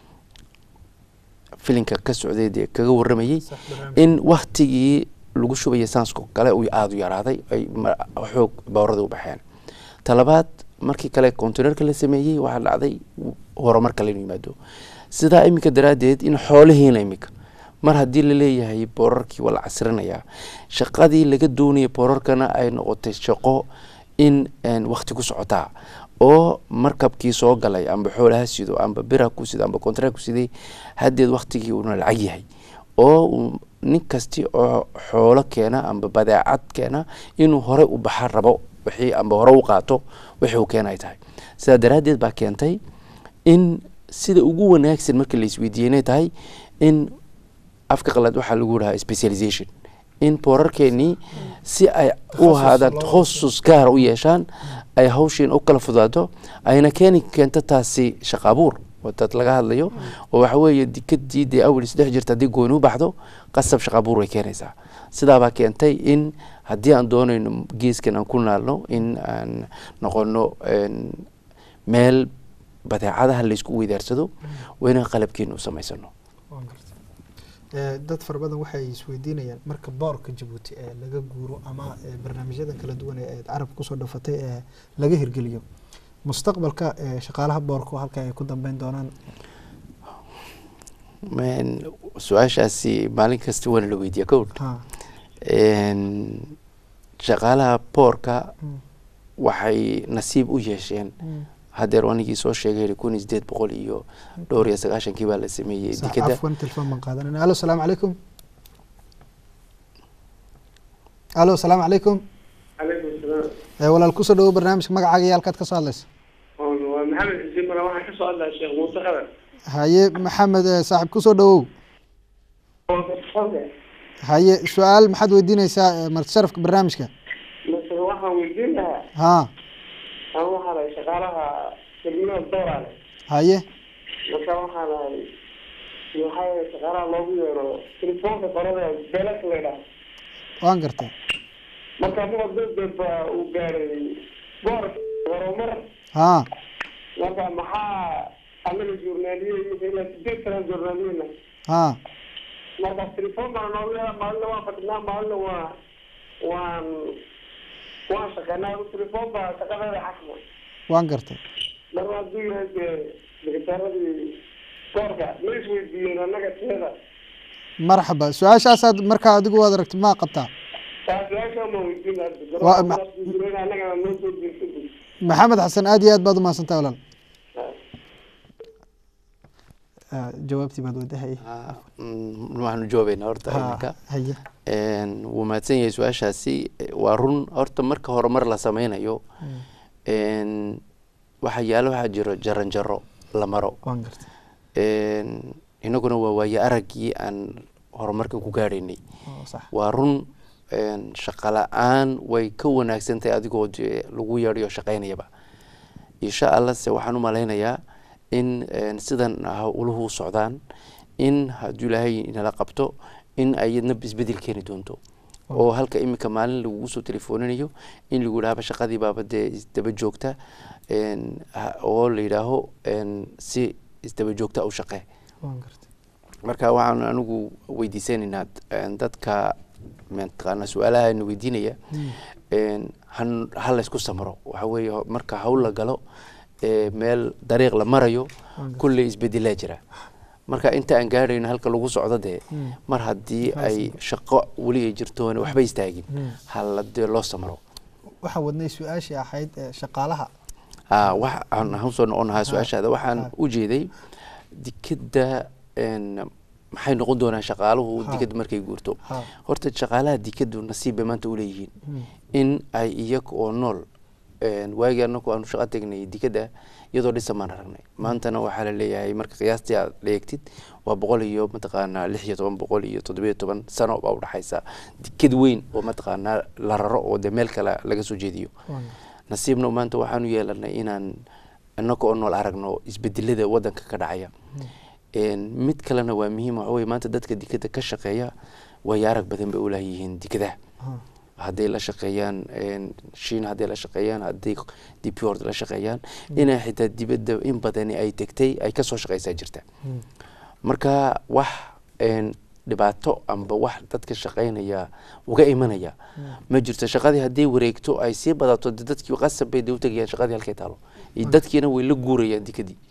filinka ka socday dee kaga waramayey in waktigii lagu shubaya saansko kale uu aada u yaraaday ay ma- xoog boorada u baxeen talabaad markii kale containerka la sameeyey waxaa dhacday horumar kale inuu yimaado sidaa iminka daraaddeed in xoolihiina iminka mar haddii la leeyahay boorarkii waa la casrinayaa shaqadii laga doonaya boorarkana ay noqotay shaqo in een, waqti ku socotaa oo markabkii soo galay amba xoolaha sido amba bira ku sido amba kontra ku siday haddeed waktigii uuna lacag yahay oo uu nin kasti oo xoolo keena amba badeecad keena inuu hore u baxa rabo wixii amba hore u qaato wixii uu keena ay tahay sidaa daraaddeed baa keentay in sida ugu wanaagsan marka la isweydiiyey inay tahay in afka qalad waxaa lagu dhahaa specialization in boorarkeenii si ay u ahaadaan takhasus gaara u yeeshaan ay hawshiin u kala fudaato ayna keeni keento taasi shaqa abuur dad laga hadlayo oo waxa weeye dikadii dee awel isdhex jirta haddii gooni u baxdo qasab shaqa abuur way keenaysaa sidaabaa keentay in haddii aan doonayno geeskan aan ku naalno in aan noqono meel badeecadaha laysku weydaarsado waa inaan qalabkeena u samaysano dad fara badan waxay isweydiinayaan marka boorka jabuuti ee laga guuro ama barnaamijyadan kala duwan ee carabka kusoo dhafatay ee laga hirgeliyo mustaqbalka shaqaalaha boorku halka ay ku dambeyn doonaan su-aashaasi maalin kasta waana la weydiiya kowl shaqaalaha boorka waxay nasiib u yeesheen hadeer anigii soo sheegay kun iyo sideed boqol iyo dhowr iyo sagaashankii baa la sameeyey dikada afwan telefon baan qaadanayna alo salaamu calaykum alo salaamu calaykum calaykum salaam walaal kusoo dhawo barnaamijka magacaaga iyo halkaad kasoo hadlaysa waa maxamed xuseen mara waxaan kasoo hadlaa sheekh muuse qadar haye maxamed saaxib kusoo dhawow haye su-aal maxaad weydiineysaa marti sharafka barnaamijka mase waxaan weydiin lahaa ha aan waxaa lahay shaqaalaha degmada dooraale haye marka waxaa lahay maxaa yeele shaqaalaha loogu yeero telefoonka qorada beelak la idhaha waan gartay marka muqa dowdeba uu gaaray boor horumar ha marka maxaa anaga journaaliye imika ilaa sideed sana journaaliyena ha marka telefoon baa noogu yeera maalina waan fadhinaa maalina waa waan waan shaqeynaa telefoon baa shaqadeeda xasma waan gartay marka hadduu yahay dee sekretaaradii boorka ma isweydiiyeen annaga teeda marxaba su-aashaasaad markaa adigu waad aragti maa qabtaa su-aashaa ma weydiin Waa ma- annagana noo soo jeesadi maxamed xasan aad iyo aad baad umahadsantaha walaal Ah, jawaabtii baad wadahay waxaanu jawaabeynaa horta Ha, iminka haye Een, wuu mahadsan yahay su-aashaasi Eh, waa run horta marka horumar la sameynayo een, waxa yaalo waxaa jiro jaran jaro la maro waan gartay Een, inaguna waa waaye araggii aan horumarka ku gaadhaynay oo sax waa run een, shaqo la-aan way ka wanaagsan tahay adigoo dee lagu yeedhayo shaqaynayaba insha allah se waxaan u malaynayaa in een, sidan ah uluhu socdaan in hadduu ilaahay inala qabto in ay yadna isbedel keeni doonto oo halka iminka maalin lagugu soo telefooninayo in lagu yidhahaba shaqadii baaba dee isdaba joogta een, ha- oo la yidhaaho een, si isdaba joogta u shaqee waan gartay marka waxaan anigu weydiisanaynaa een, dadka mataqaana su-aalaha na weydiinaya een, han- ha laysku samro waxa weeye ho- marka hawl la galo ee meel dariiq la marayo kulley isbedelaa jira marka inta aan gaadhayno halka lagu socdo dee mar haddii ay shaqo weli ay jirtoon waxba istaagin hala dee loo samro waxaan wadnay su-aashii ahayd ee shaqaalaha Ah, wax aan aan soo noqonahaa su-aashaada waxaan u jeeday dikada een, maxay noqon doonaan shaqaaluhu Ha. dikada markay guurto Ha. horta shaqaalaha dikadu nasiib bay maanta uleeyihiin in ay iyaga oo nool een, waagii anaku aanu shaqo tegnay dikada iyadoo dhisan baan aragnay maantana waxaa la leeyahay marka qiyaastii aad eegtid waa boqol iyo mataqaanaa lix iyo toban boqol iyo toddobiyo toban sano baa udhexaysa dikad weyn oo mataqaanaa la raro oo dee meel kale laga soo jeediyo waan gartay nasiibna maanta waxaanu yeelanay inaan inaga oo nool aragno isbedelada wadanka ka dhacaya Een, mid kalena waa muhiim waxa weye maanta dadka dikada ka shaqeeya way arag badan bay ulayihiin dikadaha Ha. hadday la shaqeeyaan een, shiin hadday la shaqeeyaan hadday dpord la shaqeeyaan inay xitaa dibadda in badani ay tegtay ay kasoo shaqeysaa jirta marka wax een, dhibaato amba wax dadka shaqeynaya uga imanaya ma jirto shaqadii hadday wareegto ay sii badato de dadkii qasab bay de u tegayaan shaqadii halkay taalo iyo dadkiina way la guurayaan dikadii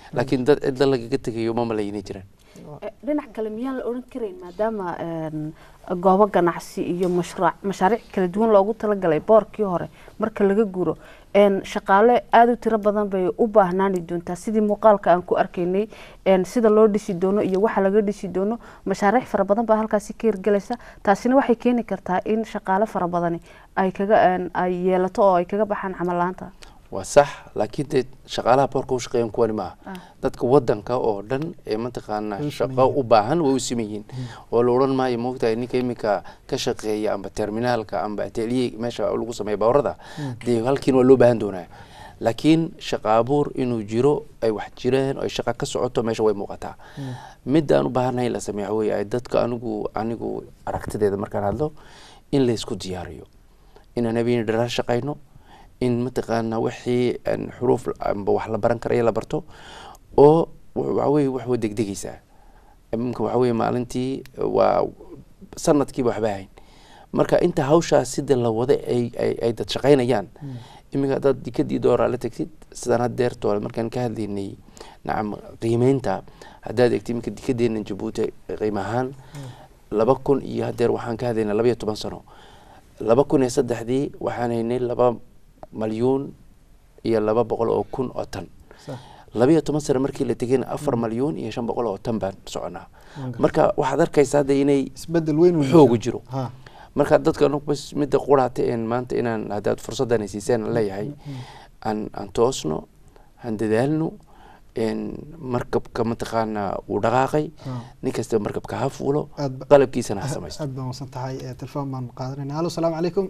laakiin dad cidla lagaga tegayo ma malaynay jiraan Eh, dhinac kale miyaan la odhan karayn maadaama een, goobo ganacsi iyo mashruuc mashaariic kala duwan loogu talagalay boorkii hore marka laga guro een, shaqaale aada u tiro badan bay u baahnaani doontaa sidii muuqaalka aan ku arkaynay een, sida loo dhisi doono iyo waxa laga dhisi doono mashaariic fara badan baa halkaasi ka hirgelaysa taasina waxay keeni kartaa in shaqaale fara badani ay kaga een, ay yeelato oo ay kaga baxaan camal laanta waa sax laakiin dee shaqaalaha boorka u shaqeeyan kuwani maaha dadka wadanka oo dhan ee mataqaana Way u shaqo siman u baahan way u siman yihiin oo la odhan maayo moogtahay ninka iminka ka shaqeeya amba terminaalka amba ateliye meesha lagu sameeya baawarada dee halkiin waa loo baahan doonaa laakiin shaqa abuur inuu jiro ay wax jireen ay shaqa ka socoto meesha way muuqataa midda aan u baahannahay in la sameeya waxa weeye ay dadka anigu anigu aragtideeda markaan hadlo in laysku diyaariyo inaan habeen dharaar shaqayno in mataqaana wixii aan xuruuf amba wax la baran karaya la barto oo waxa weye wax way degdegaysaa iminka waxa weye maalintii waa sanadkiiba waxba hayn marka inta hawshaas sida la wada ay ay ay dad shaqaynayaan iminka haddaad dikadii dooraa la tegtid sidaan haddeertoo markaan ka hadlaynay nacam qiimeynta haddaad egtid iminka dikadeena jabuuti qiimo ahaan laba kun iyo haddeer waxaan ka hadlaynaa laba iyo toban sano laba kun iyo saddexdii waxaan haynay laba malyuun iyo laba boqol oo kun oo tan Sax. laba iyo toban sano markii la tegayna afar malyuun iyo shan boqol oo tan baan soconaa marka waxaad arkaysaa hadda inay isbedel weyn uu xoogu jiro. jiro ha marka dadka anigu bas midda quraata een maanta inaan haddaad fursaddan ay siiseen aan leeyahay aan aan toosno aan dadaalno een markabka mataqaana uu dhaqaaqay nin kasta markabka ha fuulo Aad ba- qalabkiisana ha samaysto aad baan wanaagsan tahay Eh, telefoon baan qaadanayna hallo salaamu calaykum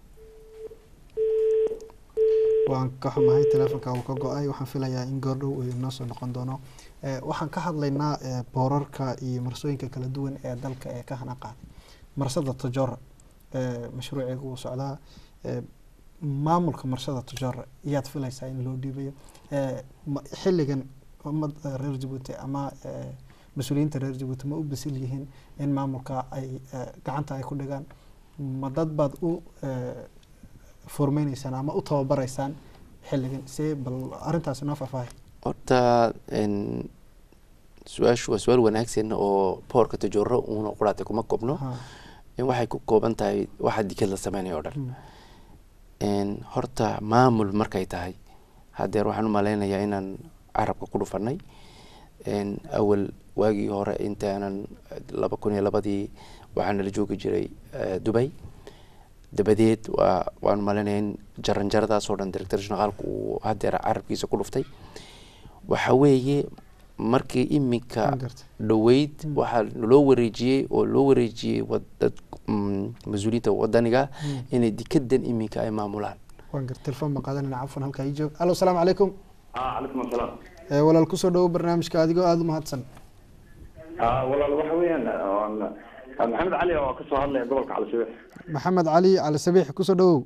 waan ka xumahay telefonka uu ka go-ay waxaan filayaa in goordhow uu inoo soo noqon doono Eh, waxaan ka hadlaynaa eh, boorarka iyo marsooyinka kala duwan ee dalka ee ka hana qaaday marsada tajora eh, mashruuceega uu socdaa Eh, maamulka marsada tajora iyaad filaysaa in loo dhiibayo Eh, ma- xilligan ummad eh, reer jabuuti ama eh, mas-uuliyiinta reer jabuuti ma u bisil yihiin in maamulka ay eh, gacanta ay ku dhigaan ma dad baad u eh, formeyneysaan ama u tababaraysaan xilligan see bal arrintaasi noo faahfaahay horta een, su-aashu waa su-aal wanaagsan oo boorka tajooro uuna quraata kuma koobno Ha. in waxay ku kooban tahay waxa dikad la sameynaya oo dhan Mm. een, horta maamul markay tahay haddeer waxaan u malaynayaa inaan carabka ku dhufanay een, awal waagii hore intaanan laba kun iyo labadii waxaa nala joogi jiray eh, dubay dabadeed waa waan malaynayaa in jaranjaradaas oo dhan director generaalku uu haddeer carabkiisa ku dhuftay waxa weeye markii iminka Waan gartay. dhoweyd waxaa loo wareejiyey oo loo wareejiyey wad- dad mm, mas-uuliyiinta wadaniga inay dikadan iminka ay maamulaan waan gar telefoon baan qaadanayna cafwan halkaa ii joog allo salaamu calaykum ah calaykum asalaam Eh, walaal kusoo dhawo barnaamijka adigoo aada u mahadsan ah walaal waxa weeyaan oon- ah, maxamed cali oo kasoo hadlaya gobolka calisabix maxamed cali cali sabiix kusoo dhawow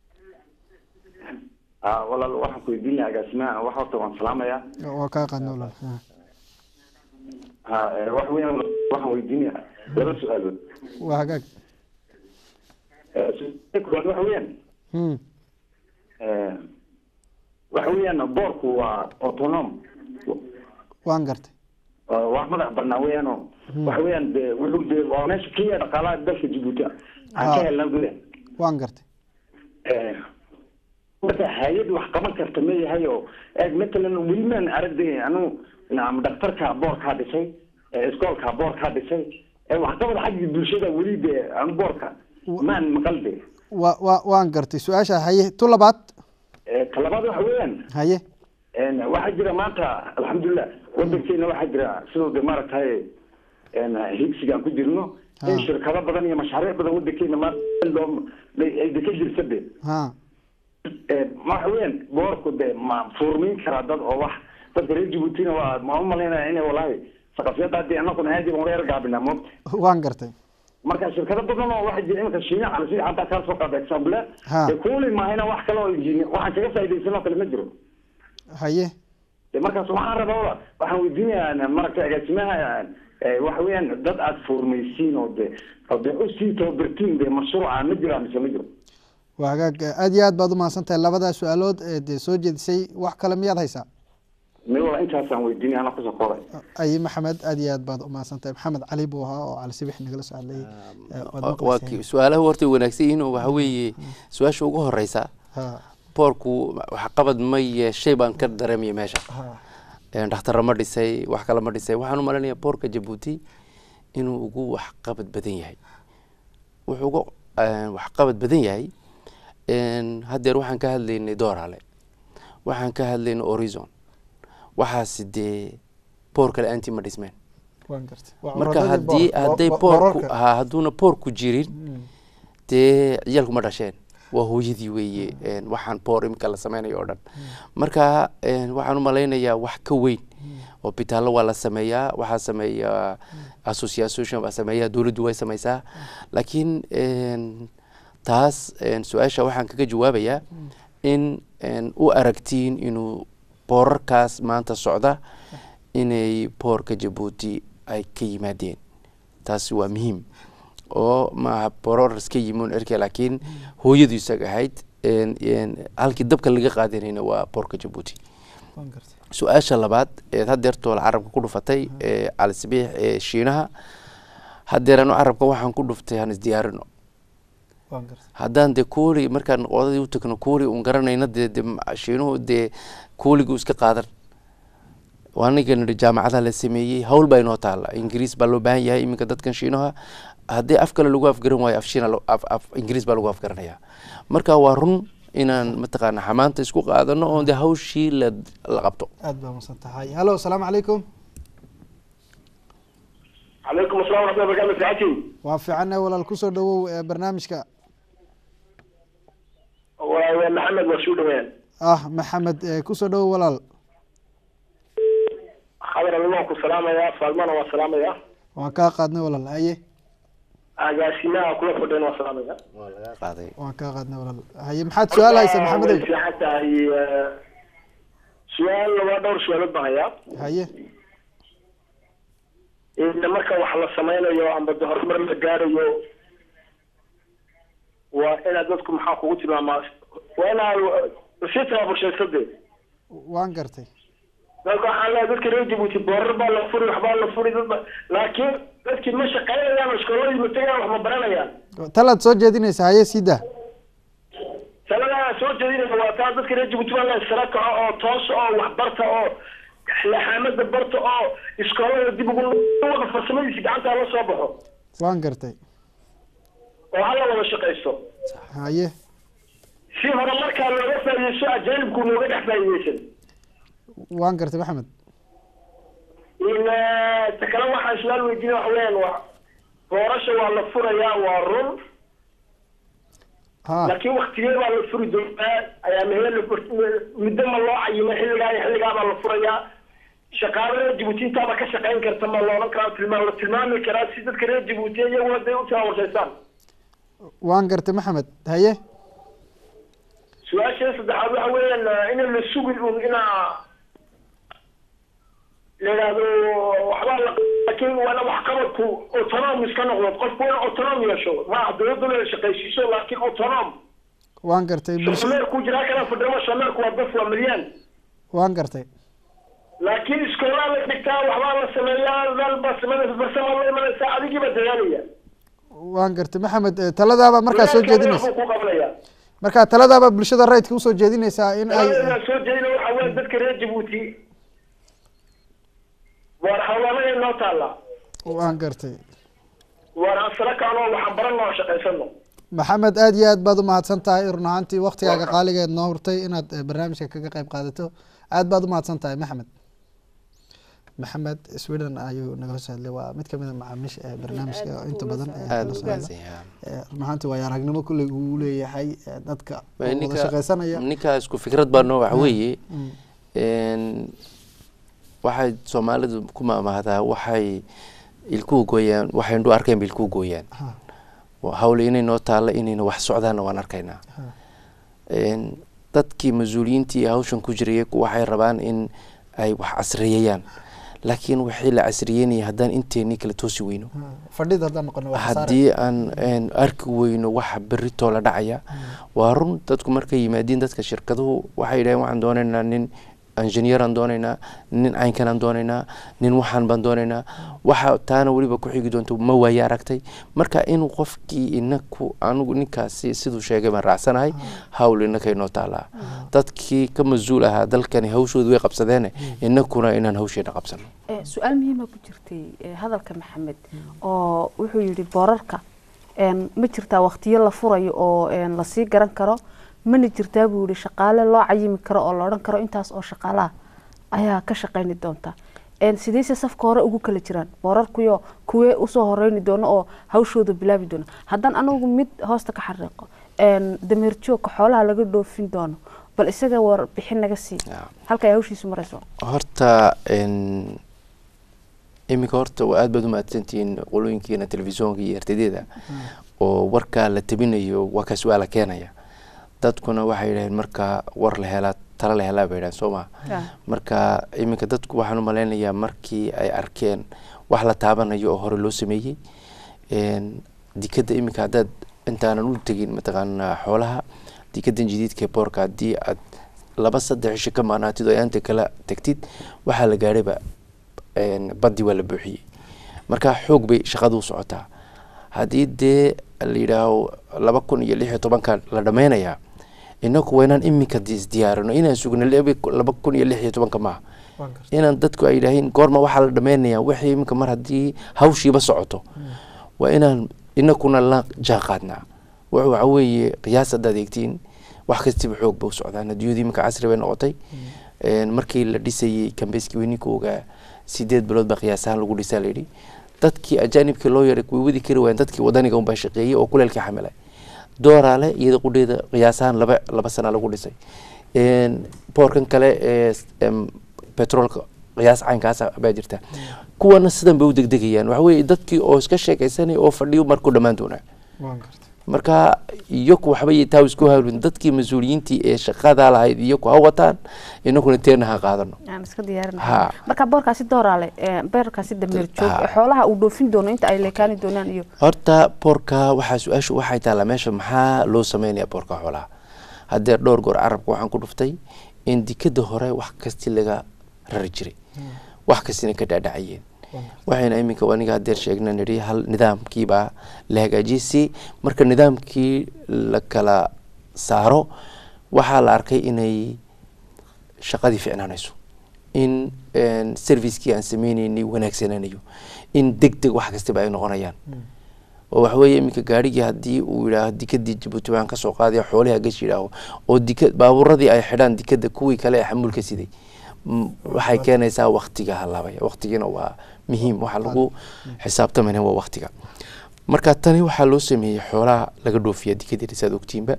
ah walaal waxaan ku weydiin lahaa agaasimaha wax horta waan salaamayaa waa kaa qaadna walaal Ha. ha eh, waxa weeyaan waxaan weydiinayaa laba su-aalood waa hagaag Eh, su-aalka koowaad waxa weeyaan Hmm. eh, waxa weeyaan boorku waa autonom waan gartay waa wax madax banaa weeyaanoo waxa weeyaan de wuxuu de waa meesha keliya dhaqaalaha dalka jabuuti aan Ah. ka helna gudaha waan gartay Eh, marka hay-ad wax qaban karta ma yahay oo eeg matalan weli maan aragday anu nacam dhaktarka boorkaa dhisay eh, iskoolka boorkaa dhisay eh, waxqabad xagga bulshada weli de aan boorka maan maqal de wa wa waan gartay su-aasha haye tu labaad Eh, ta labaad waxa weeyaan haye En, waxaa jira maanta alxamdulilah wadankeena waxaa jira sidoo de maaragtay en, higsiga aan ku jirno in Ha. shirkado badan iyo mashaariic badan wadankeena maanta loo ay de ka jirta de ha Eh, waxa weeyaan boorku de ma furmin karaa dad oo wax dadka reer jabuutina waa ma u malaynaya inay walahi saqafyada hadii anaguna aadi baan weer gaabinaa moogta waan gartay marka shirkado badan oo waxaa jira iminka shiina cali sida xataa kaa soo qaada example Ha. de kuuli maahayna wax kale oo injiini waxaan kaga faaidaysan oo kale ma jiro haye de markaas waxaan rabaa waxaan weydiinayaa maragta agaasimaha eh, waxa weeyaan dad aad furmaysiin oo de oo de usii tababartiin de mashruuca ma jiraa mise ma jiro waa hagaag aada iyo aad baad u mahadsan tahay labadaa su-aalood ee dee soo jeedisay wax kale miyaad haysaa mi wala intaasaan weydiinay anaa kusoo koobay ayi maxamed aad iyo aad baad umahadsantahay maxamed cali buu ahaa oo cali sibix nagala soo hadlayay Eh, waad waa maqlayseen. ki- su-aalaha horta way wanaagsan yihiin oo waxa weeye su-aasha ugu horeysa Ha, boorku waxqabad ma yeeshay baan ka dareemaya meesha ha, Een, dhakhtarra ma dhisay wax kale ma dhisay waxaan u maleynayaa boorka jabuuti inuu ugu waxqabad badan yahay wuxuu ugu een, waxqabad badan yahay een, haddeer waxaan ka hadlaynay doorale waxaan ka hadlaynay horizon waxaasi dee boor kale aanti ma dhismeen waan gartay Waa marka curadadii haddii boor- hadday bo- boorku boorarka. ha hadduuna boorku jirin Mm, dee ciyaalku ma dhasheen waa hooyadii weeye een, waxaan boor imika la sameynayo oo dhan marka een, waxaan u malaynayaa wax ka weyn hobitaallo waa la sameeyaa waxaa sameeya association baa sameeya dowladdu way sameysaa laakiin een, taas een, su-aasha waxaan kaga jawaabayaa in een, u aragtiin inuu boorarkaas maanta socda inay boorka jabuuti ay ka yimaadeen taasi waa muhiim oo maaha boroor iska yimoon erke laakiin hooyadu isaga ahayd een- een halkii dabka laga qaadanayna waa boorka jabuuti waan gartay su-aasha labaad eed hadeertoola carabka ku dhufatay ee calisabiix ee shiinaha hadeer anu carabka waxaan ku dhuftay han isdiyaarino waan gartay haddaan dee kooli markaan odadii u tagno kooli un garanayna dee de ma- shiinuhu dee kooligu iska qaadan aniga nidhi jaamacadaha la sameeyey hawl baa inoo taala ingiriis baa loo baahan yahay iminka dadkan shiinaha haddii af kale lagu afgaran waayo af shiina lo- af af ingiriis baa lagu afgaranaya marka waa run inaan mataqaana xamaanta isku qaadano oon dee hawshii la la qabto aad baa masan tahay hallo asalaamu calaykum calaykum assalam waraxmatullahi wabarakatu fiicantiin waa fiicanna walaal kusoo dhawow ee barnaamijka waa waa maxamed waa suu dhawaan ah maxamed ee kusoo dhawow walaal khadar alle waan ku salaamayaa faalmana waan salaamayaa waan kaa qaadnay walaal haye agaasimaha kula fadheen waan salaamayaa waa laga qaaday waan kaa qaadnay walaal haye maxaad su-aal haysa way maxamedow fiican tahay eh, su-aal waa dhowr su-aalood baan hayaa haye in marka wax la sameynayo amba de horumar la gaarayo waa inaad dadku maxaa kugu tilmaamaa waa inaad sii tababarshayso dee waan gartay dadka waxaan leeyahay dadka reer jabuuti boorar baa la furi waxbaa la furi dadba laakiin dadkii ma shaqaynayaan iskooladii ma tegayaan wax ma baranayaan talaad soo jeedinaysa haye sida taladaa soo jeedinaya waa taa dadka reer jabuuti baa la sara kaco oo toos oo wax barta oo laxaamada barta oo iskoolada dib ugu wada farsamadiisi gacanta la soo baxo waan gartay oo hala wada shaqaysto haye si hore markaa looga faa'iideysto ajaanibku nooga dhex faa'iideysan waan gartay maxamed in eh, ta kale waxaan su-aal weydiinay waxa weeyaan waa doorasha waa la furayaa waa run ha laakiin waktigee baa la furi doonaa ayaa mehee la fur- muddo ma loo cayimay xilligaa iyo xilligaa baa la furayaa shaqaale reer jabuuti intaaba ka shaqayn karta ma la odhan karaa tilmaam la tilmaami karaa si dadka reer jabuuti iyaguna day u taawarsaysaan waan gartay maxamed haye su-aasha saddexaad waxa weeyaan eh, in la sugi un inaa la yidhaahdo waxbaa la laakiin waana waxqabadku autonom iska noqdo qofku waa autonom yeesho maaha dowladda la shaqaysiiso laakiin autonom waan gartay bulsho shameerku jiraa kana fadhimo shameerku waa daf waa milyan waan gartay laakiin iskoolaa la dhigtaa waxbaa la sameeyaa dalba sameynaysa farsama la imanaysa adigiiba dadaalaya waan gartay maxamed eh, taladaaba markaa soo jeedinaysa ku qabanaya marka taladaaba bulshada rayidka usoo jeedinaysaa in ay taladaa soo jeedina waxa weya dadka reer jabuuti waar hawlaanaya noo taalla waan gartay waar aan sara kacno waxaan baranno oo shaqaysano maxamed aad iyo aad baad umahadsan tahay run ahaantii waktigaaga qaaligeed noo hurtay inaad eh, barnaamijka kaga qayb qaadato aad baad umahadsan tahay maxamed maxamed sweden ayuu nagala soo hadlay waa mid kamid a macaamiisha ee barnaamijka oo inta badan eh, aada nagala u soo hadla. mahadsan yahay Eh, run ahaantii waayo aragnimo kulley uu leeyahay eh, dadka oo wada ninka shaqaysanaya ninka isku fikrad baano waxa weeye Mm. een, waxay soomaalidu ku maamahdaa waxay ilkuhu gooyaan waxay indhu arkeen ba ilkuhu gooyaan Ha. Waa hawle inay noo taalla inayna wax socdaanna waan arkaynaa Ha. Een, dadkii mas-uuliyiintii hawshan ku jiraya waxay rabaan in ay wax casriyeeyaan laakiin wixii la casriyeynaya haddaan inteenii kala toosi weyno Ha. fadhida haddaan noqono waa khasaare. haddii aan een, arki weyno waxa berritoo la dhacaya waa run dadku markay yimaadiin dadka shirkaduhu waxay yidhaheen waxaan doonaynaa nin engineeraan doonaynaa nin caynkanaan doonaynaa nin waxaan baan doonaynaa waxa taana weliba ku xigi doonto ma waaye aragtay marka inuu qofkii inaku anigu ninkaasi siduu sheegay baan raacsanahay hawl inakay noo taalaa dadkii ka mas-uul ahaa dalkani hawshooda way qabsadeene inakuna inaan hawsheena qabsano Eh, su-aal muhiima ku jirtay eh, hadalka maxamed oo wuxuu yidhi boorarka een, ma jirtaa waqtiyo la furayo oo een, lasii garan karo mana jirtaa buu yihi shaqaale loo cayimi karo oo la odhan karo intaas oo shaqaalaha ayaa ka shaqayni doonta Een, sideyse safka hore ugu kala jiraan boorarkuyo kuwee usoo horeyni doono oo hawshooda bilaabi doono haddaan anagu mid hoosta ka xariiqo een, dameer joogka xoolaha laga dhoofin doono bal isaga warbixin naga sii halka ay hawshiisu marayso horta n iminka horta waa aad baad u mahadsantihiin qolooyinkiina telefishoonka iyo ertadeeda oo warkaa la tabinayo waa ka su-aala keenaya dadkuna waxay yidhaheen marka war la helaa tala la helaa bay yidhahen soo maha marka iminka dadku waxaan u malaynayaa markii ay arkeen wax la taabanayo oo hore loo sameeyey n dikadda iminka haddaad intaanan u tegin mataqaanaa xoolaha dikadan jadiidka ee boorka haddii aad laba saddex cisho ka maanaatid oo ayaanta kala tagtid waxaa la gaadhayba baddi waa la buuxiyey marka xoog bay shaqadu u socotaa haddii dee la yidhaaho laba kun iyo lix iyo tobanka la dhameynayaa inaku waa inaan iminka isdiyaarino inaan sugno laba kun iyo lix iyo tobanka maaha inaan dadku ay yidhaahiin goorma waxaa la dhameynayaa wixii iminka mar haddii hawshiiba socoto waa inaan inakuna la jaan qaadnaa wuxuu waxa weeye qiyaas haddaad eegtiin wax kastiba xoog ba u socdaan adduunyadu iminka casri bay noqotay markii la dhisayey kambeski weyninka ogaa sideed bilood baa qiyaasahaan lagu dhisaa layidhi dadkii ajaanibkii loo yaray way wadi kari waayeen dadkii wadaniga unbaa shaqeeyey oo kuleelkii xamilay dooraale iyada qudheeda qiyaasahaan laba laba sana lagu dhisay boorkan kale ee petroolka qiyaas caynkaasa baa jirta kuwana sidan bay u degdegayaan waxa weeye dadkii oo iska sheekaysanaya oo fadhiyo markuu dhammaan doonaa marka iyaku waxbay taa isku hawlin dadkii mas-uuliyiintii ee shaqadaa lahayd iyaku ha wataan inaguna teena ha qaadano aan iska diyaarinaa marka boorkaasi dooraale beerkaasi dameer joog xoolaha uu dhoofin doono inta ay leekaani doonaan iyo horta boorka waxaa su-aashu waxay taallaa meesha maxaa loo sameynaya boorka xoolaha haddee dhowr goor carabka waxaan ku dhuftay in dikada hore wax kasti laga rari jiray wax kastina ka dhaadhacayeen waxayna iminka aniga hadeer sheegna nidhi hal nidaamkiibaa la hagaajiyey si marka nidaamkii la kala saaro waxaa la arkay inay shaqadii ficnaanayso in servicekii aan sameyneynay wanaagsananayo in deg deg wax kastaba ay noqonayaan oo waxa weeye iminka gaarigii haddii uu yidhaaho dikadii jabuuti waxaan kasoo qaadaya xoolihi hagash yidhaaho oo dika baabuuradii ay xidhaan dikada kuwii kale ee xamuulka siday waxay keenaysaa waktiga halaabaya waktigiina waa muhiim waxaa lagu xisaabtamayna waa waktiga marka tani waxaa loo sameeyey xoolaha laga dhoofiya dikadii saad ogtiinba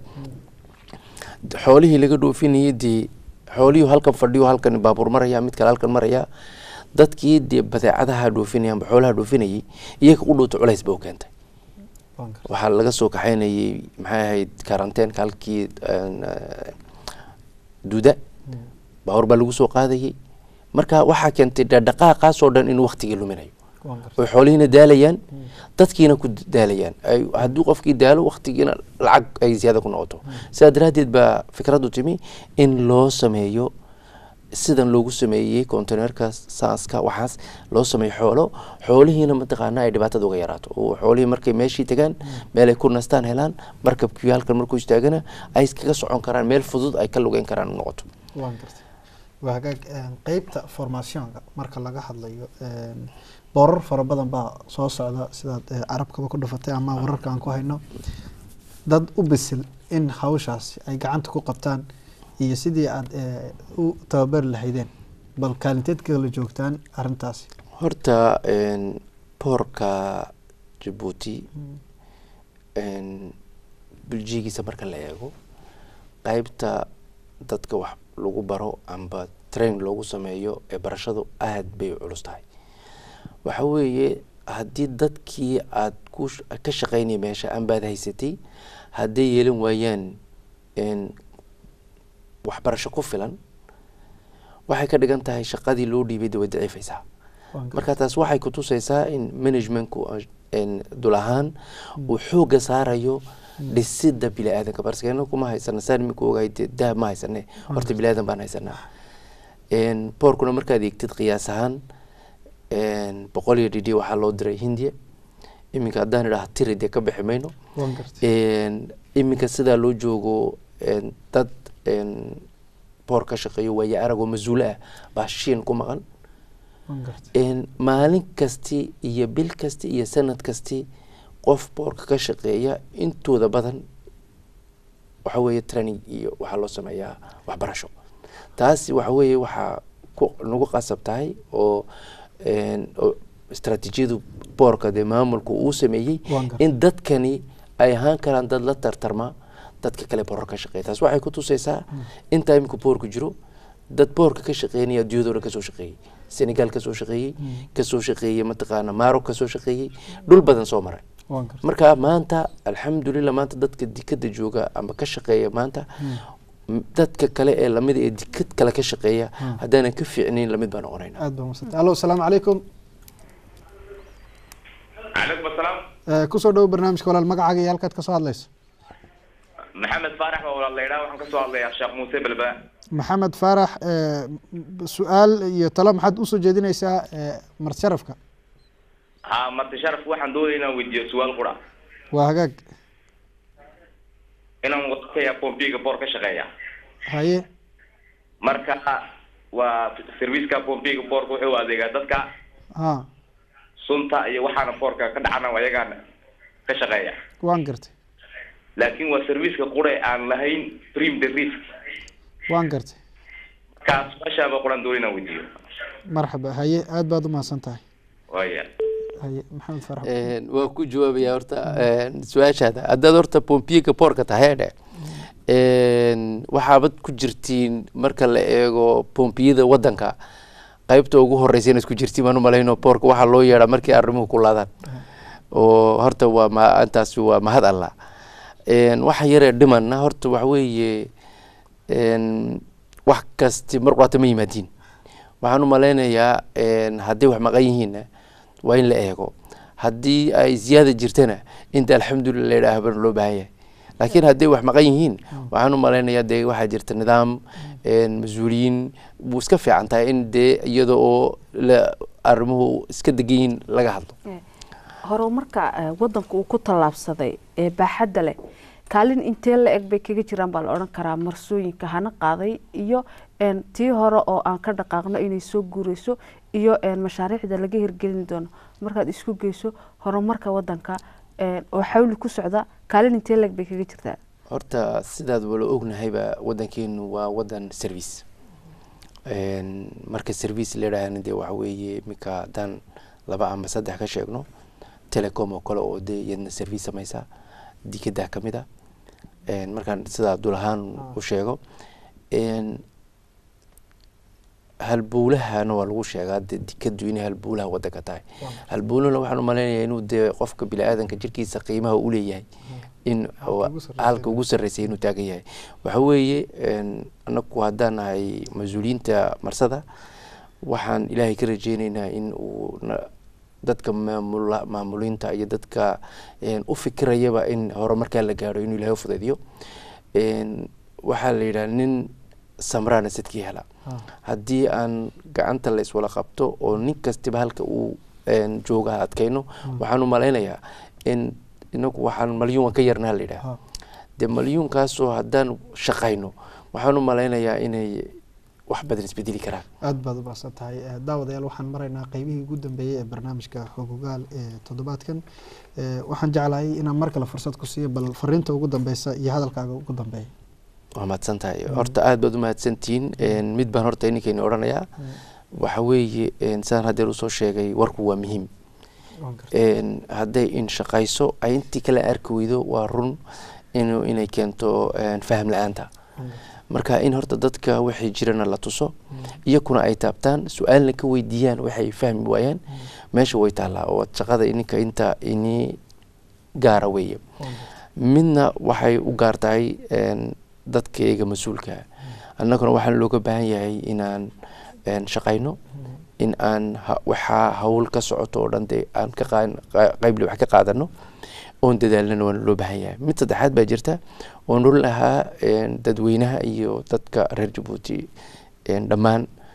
xoolihii laga dhoofinayay dee xoolihii halkan fadhiyo halkan baabuur maraya mid kale halkan maraya dadkii dee badeecadaha dhoofinayaan xoolaha dhoofinayay iyaga u dhuuta culays ba u keentay waxaa laga soo kaxaynayay maxay ahayd karanteenka halkii duda baabuur baa lagu soo qaadayay marka waxaa keentay dhaqdhaqaaqaasoo dhan inuu waktigii luminayo oy xoolihiina daalayaan dadkiina ku daalayaan haddii qofkii daalo waktigiina lacag ay ziyaada ku noqoto sidaa daraaddeed baa fikraddu timi in loo sameeyo sidan loogu sameeyey containerka saaska waxaas loo sameeyo xoolo xoolihiina mataqaana ay dhibaatada uga yaraato oo xoolihii markay meeshii tagaan meel ay ku nastaan helaan markabkii halkan markuu istaagana ay iskaga socon karaan meel fudud ay ka lugeyn karaan u noqoto waa hagaag qeybta formationka marka laga hadlayo boorar fara badan baa soo socda sidaad carabkaba ku dhufatay ama wararka aan ku hayno dad u bisil in hawshaasi ay gacanta ku qabtaan iyo sidii aada u tababari lahaydeen bal kaalinteed kala joogtaan arrintaasi horta boorka jabuuti buljigiisa marka la eego qeybta dadka wax lagu baro amba train loogu sameeyo ee barashadu aada bay culus tahay waxa weeye haddii dadkii aada ku ka shaqeynaya meesha anbaad haysatay hadday yeelan waayaan waxbarasho ku filan waxay ka dhigan tahay shaqadii loo dhiibay da way daciifaysaa marka taas waxay kutusaysaa in managementku dul ahaan uu xooga saarayo dhisida bini-aadanka barskena kuma haysana saan imika ogahay dee dahab ma haysane horta bini-aadan baan haysanaa Een, boorkuna markaad eegtid qiyaas ahaan een, boqol iyo dhidhi waxaa loo diray hindiya iminka haddaan idhaha tiri dee ka bixi mayno waan gartay Een, iminka sidaa loo joogo een, dad een, boor ka shaqeeyo waaye arag oo mas-uule ah baa shiin ku maqan waan gartay Een, maalin kasti iyo bil kasti iyo sanad kasti qof boorka ka shaqeeya intooda badan waxa weeye training iyo waxaa loo sameeyaa waxbarasho taasi waxa weeye waxaa ku nagu qasab tahay oo een, oo istaraatiijiyadu boorka dee maamulku uu sameeyey Waan gartay. in dadkani ay ahaan karaan dad la tartarma dadka kale boorka ka shaqeeya taas waxay ku tusaysaa intaa imika boorku jiro dad boorka ka shaqeynaya adduunyadoo dhan kasoo shaqeeyey senegal kasoo shaqeeyey kasoo shaqeeyey mataqaana maroc kasoo shaqeeyey dhul badan soo maray waan gartay marka maanta alxamdulilah maanta dadka dikada jooga ama ka shaqeeya maanta m- dadka kale ee lamida ee dikad kale ka shaqeeya haddaanan ka fiicnayn lamid baa noqonayna aad baa umadsantay allo asalaamu calaykum calaykum asalaam Eh, kusoo dhowo barnaamijka walaal magacaaga iyo halkaad kasoo hadlayso maxamed faarax baa walaal laydhaa waxaan kasoo hadlayaa sheekh muuse belbela maxamed faarax eh, m- su-aal iyo talo maxaad usoo jeedinaysaa eh, marsharafka ha marti sharaf waxaan doonaya inaan weydiiyo su-aal qura waa hagaag inaan wadakaya pompiga boor ka shaqeeya haye marka waa serviceka pompiga boorka wuxuu adeegaa dadka ha sunta iyo waxaana boorka ka dhacana ayagaan ka shaqeeya waan gartay laakiin waa serviceka qura aan lahayn prim the risk waan gartay kaas meeshaaba quran doonaya inaan weydiiyo marxaba haye aad baad umahadsan tahay waya haye maxamed faarax Een, waa ku jawaabaya horta een, su-aashaada haddaad horta pompiga boorka tahay dhe een, waxaabad ku jirtiin marka la eego pompiyada wadanka qaybta ugu horeysa inaad ku jirtiin baan umalayno boorka waxaa loo yeedhaa markii arrimuhu ku laadaan oo horta waa ma intaasi waa mahad allah Een, waxa yaree dhimanna horta waxa weeye een, wax kasti mar quraata ma yimaadiin waxaan u malaynayaa een, haddii wax maqan yihiinna waa in la eego haddii ay ziyaada jirtana inta alxamdulilah la yidhaah bana loo baahan yahay laakiin haddii wax maqan yihiin waxaan u malaynayaa dee waxaa jirta nidaam een, mas-uuliyiin buu iska fiican tahay in dee iyada oo la arrimuhu iska degan yihiin laga hadlo horumarka eh, wadanka uu ku tallaabsaday ee baaxadda leh kaalin intee la eg bay kaga jiraan baa la odhan karaa marsooyinka hana qaaday iyo een, tii hore oo aan ka dhaqaaqno inay soo guureyso iyo een, mashaariicda laga hirgelin doono markaad isku geyso horumarka wadanka een, oo xawli ku socda kaalin intee la eg bay kaga jirtaa horta sidaad wala ognahayba wadankeenu waa wadan service Een, marka service la yidhaahana dee waxa weeye iminka haddaan laba ama saddex ka sheegno telecom oo kale oo dee iyadna service samaysa dikadaa ka mid a Een, markaan sidaa dul ahaan u sheego Een, halbowlahana waa lagu sheegaa dee dikadu inay halbowlaha wadanka tahay halbowlahana waxaan u malaynayaa inuu dee qofka bini-aadanka jirkiisa qiimaha u leeyahay in oo ugu sarreeya. halka ugu sarreysay inuu taagan yahay waxa weeye een, anagu haddaan nahay mas-uuliyiinta marsada waxaan ilaahay ka rajeyneynaa in uu na- dadka maamula maamuliinta iyo dadka een, u fikirayaba in horumarkaa la gaaro inuu ilaahay u fudaydiyo Een, waxaa la yidhaha nin samraana sidkii hela haddii aan gacanta la iswala qabto oo nin kastiba halka uu een, jooga ha adkayno waxaan u malaynayaa in inagu waxaan malyuun waan ka yarnaa la yidhaha dee malyuunkaasoo haddaan shaqayno waxaan u malaynayaa inay wax badan isbedeli karaan aad baad u baahsan tahay Eh, daawadayaal waxaan maraynaa qeybihii ugu dambeeyey ee barnaamijka xogogaal ee toddobaadkan Eh, waxaan jeclahay inaan mar kale fursad ku siiyo bal fariinta ugu dambeysa iyo hadalkaaga ugu dambeeya waa mahadsan tahay horta aad baad u mahadsantihiin Een, mid baan horta ininkeeni odhanayaa waxa weeye een, sidaan haddeer usoo sheegay warku waa muhiim Waan gartay. Een, hadday in shaqayso ay intii kale arki weydo waa run inuu inay keento een, faham la-aanta marka in horta dadka waxay jirana la tuso iyakuna ay taabtaan su-aalna ka weydiiyaan waxay fahmi waayaan meesha way taallaa oo shaqada ininka inta ini gaara weeye midna waxay u gaar tahay een, dadka iyaga mas-uulka annaguna waxaan looga baahan yahay inaan een, shaqayno in aan ha- waxaa hawl ka socoto oo dhan dee aan ka qaa- qa- qayble wax ka qaadano oon dadaalnana waa loo baahan yahay mid saddexaad baa jirta oon oran lahaa een, dadweynaha iyo dadka reer jabuuti een, dhammaan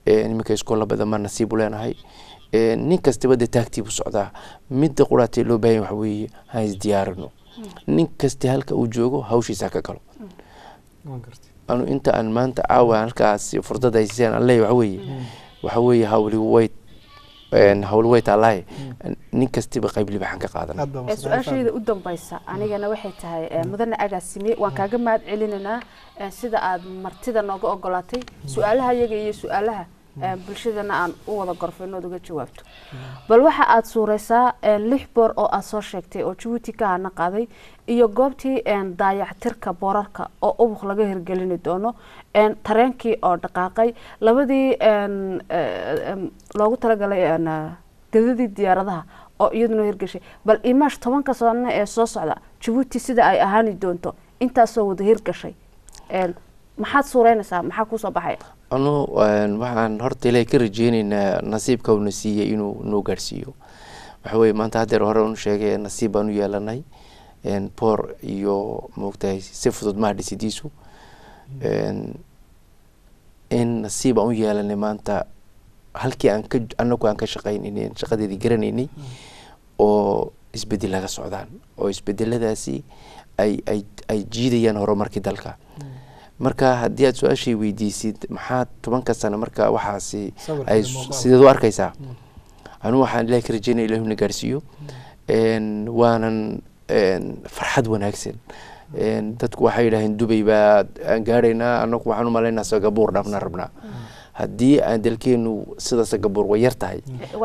iminka iskoolla badan baa nasiib u leenahay nin kastaba dee taagtiibu socdaa midda quraatee loo baahan waxa weeye ha isdiyaarino nin kasta halka uu joogo hawshiisa ka galo anu inta aan maanta caawa halkaas furdada haysiseen aan leeyahay waxa weeye waxa weeye hawli way hawl way taallaaye nin kastiba qayb libaxan ka qaadan su-aashayda u dambaysa anigana waxay tahay mudane agaasime waan kaaga mahad celinaynaa sida aad martida nooga ogolaatay su-aalaha iyaga iyo su-aalaha bulshadana aan u wada gorfayno ood uga jawaabto bal waxa aad suureysaa lix boor oo aad soo sheegtay oo jabuuti ka hana qaaday iyo goobtii daayactirka boorarka oo ubuq laga hirgelini doono tareenkii oo dhaqaaqay labadii loogu talagalay gadadii diyaaradaha oo iyaduna hirgashay bal imaash tobanka sano ee soo socda jabuuti sida ay ahaani doonto intaasoo wada hirgashay maxaad suureynaysaa maxaa kusoo baxaya anu waxaan horta ilaahay ka rajeyneynaa nasiibka uuna siiyey inuu noo gaarhsiiyo waxa weye maanta haddeer hore unu sheegay nasiib baan u yeelanay boor iyo moogtahay si fudud maha dhisidiisu in nasiib aan u yeelanay maanta halkii aan ka anagu aan ka shaqaynaynay shaqadeedii garanaynay oo isbedel laga socdaan oo isbedeladaasi ay ay ay jiidayaan horumarkii dalka marka haddii aad su-aashay weydiisid maxaa tobanka sano marka waxaasi ay sideed u arkaysaa anigu waxaan ilahi ka rajeynaya ilahu na gaarsiiyo waanan farxad wanaagsan dadku waxay yidhaaheen dubay baa aan gaaraynaa anagu waxaan u malaynaa sagabuur dhabna rabnaa haddii aan dalkeenu sida sagabuur way yar tahay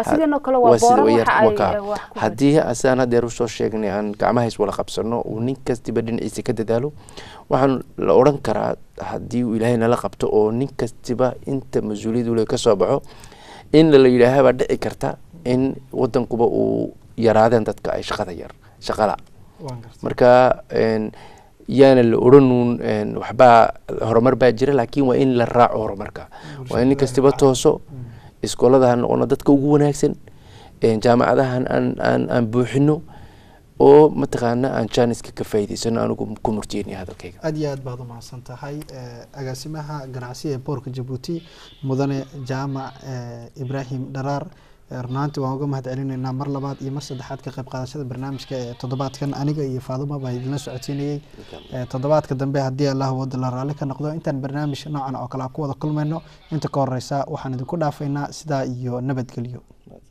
haddii sidaan haddeer usoo sheegnay aan gacmaha is wala qabsano uu nin kastiba dhinaciisa ka dadaalo waxaan la odhan karaa haddii uu ilaahay nala qabto oo nin kastiba inta mas-uuliyad ule ka soo baxo in la yidhaahabaa dhici karta in wadankuba uu yaraadeen dadka ay shaqada yar shaqala marka yaana la odhanuun waxbaa horumar baa jira laakiin waa in la raaco horumarka waa in nin kastiba tooso iskoolada ha noqono dadka ugu wanaagsan jaamacadahan aan aan aan buuxino oo mataqaana aan janiska ka faa'iidaysano anigu ku murtiyeynaya hadalkayga aad iyo aad baad u mahadsan tahay agaasimaha ganacsiga ee boorka jabuuti mudane jaamac ibraahim dharaar runaantii waan uga mahad celinaynaa mar labaad iyo mar saddexaad ka qayb qaadashada barnaamijka ee toddobaadkan aniga iyo faaduma baa idinla socodsiinayey toddobaadka dambe haddii allah wada la raalli ka noqdo intaan barnaamij noocan oo kale ku wada kulmayno inta ka horeysa waxaan idinku dhaafaynaa sidaa iyo nabadgelyo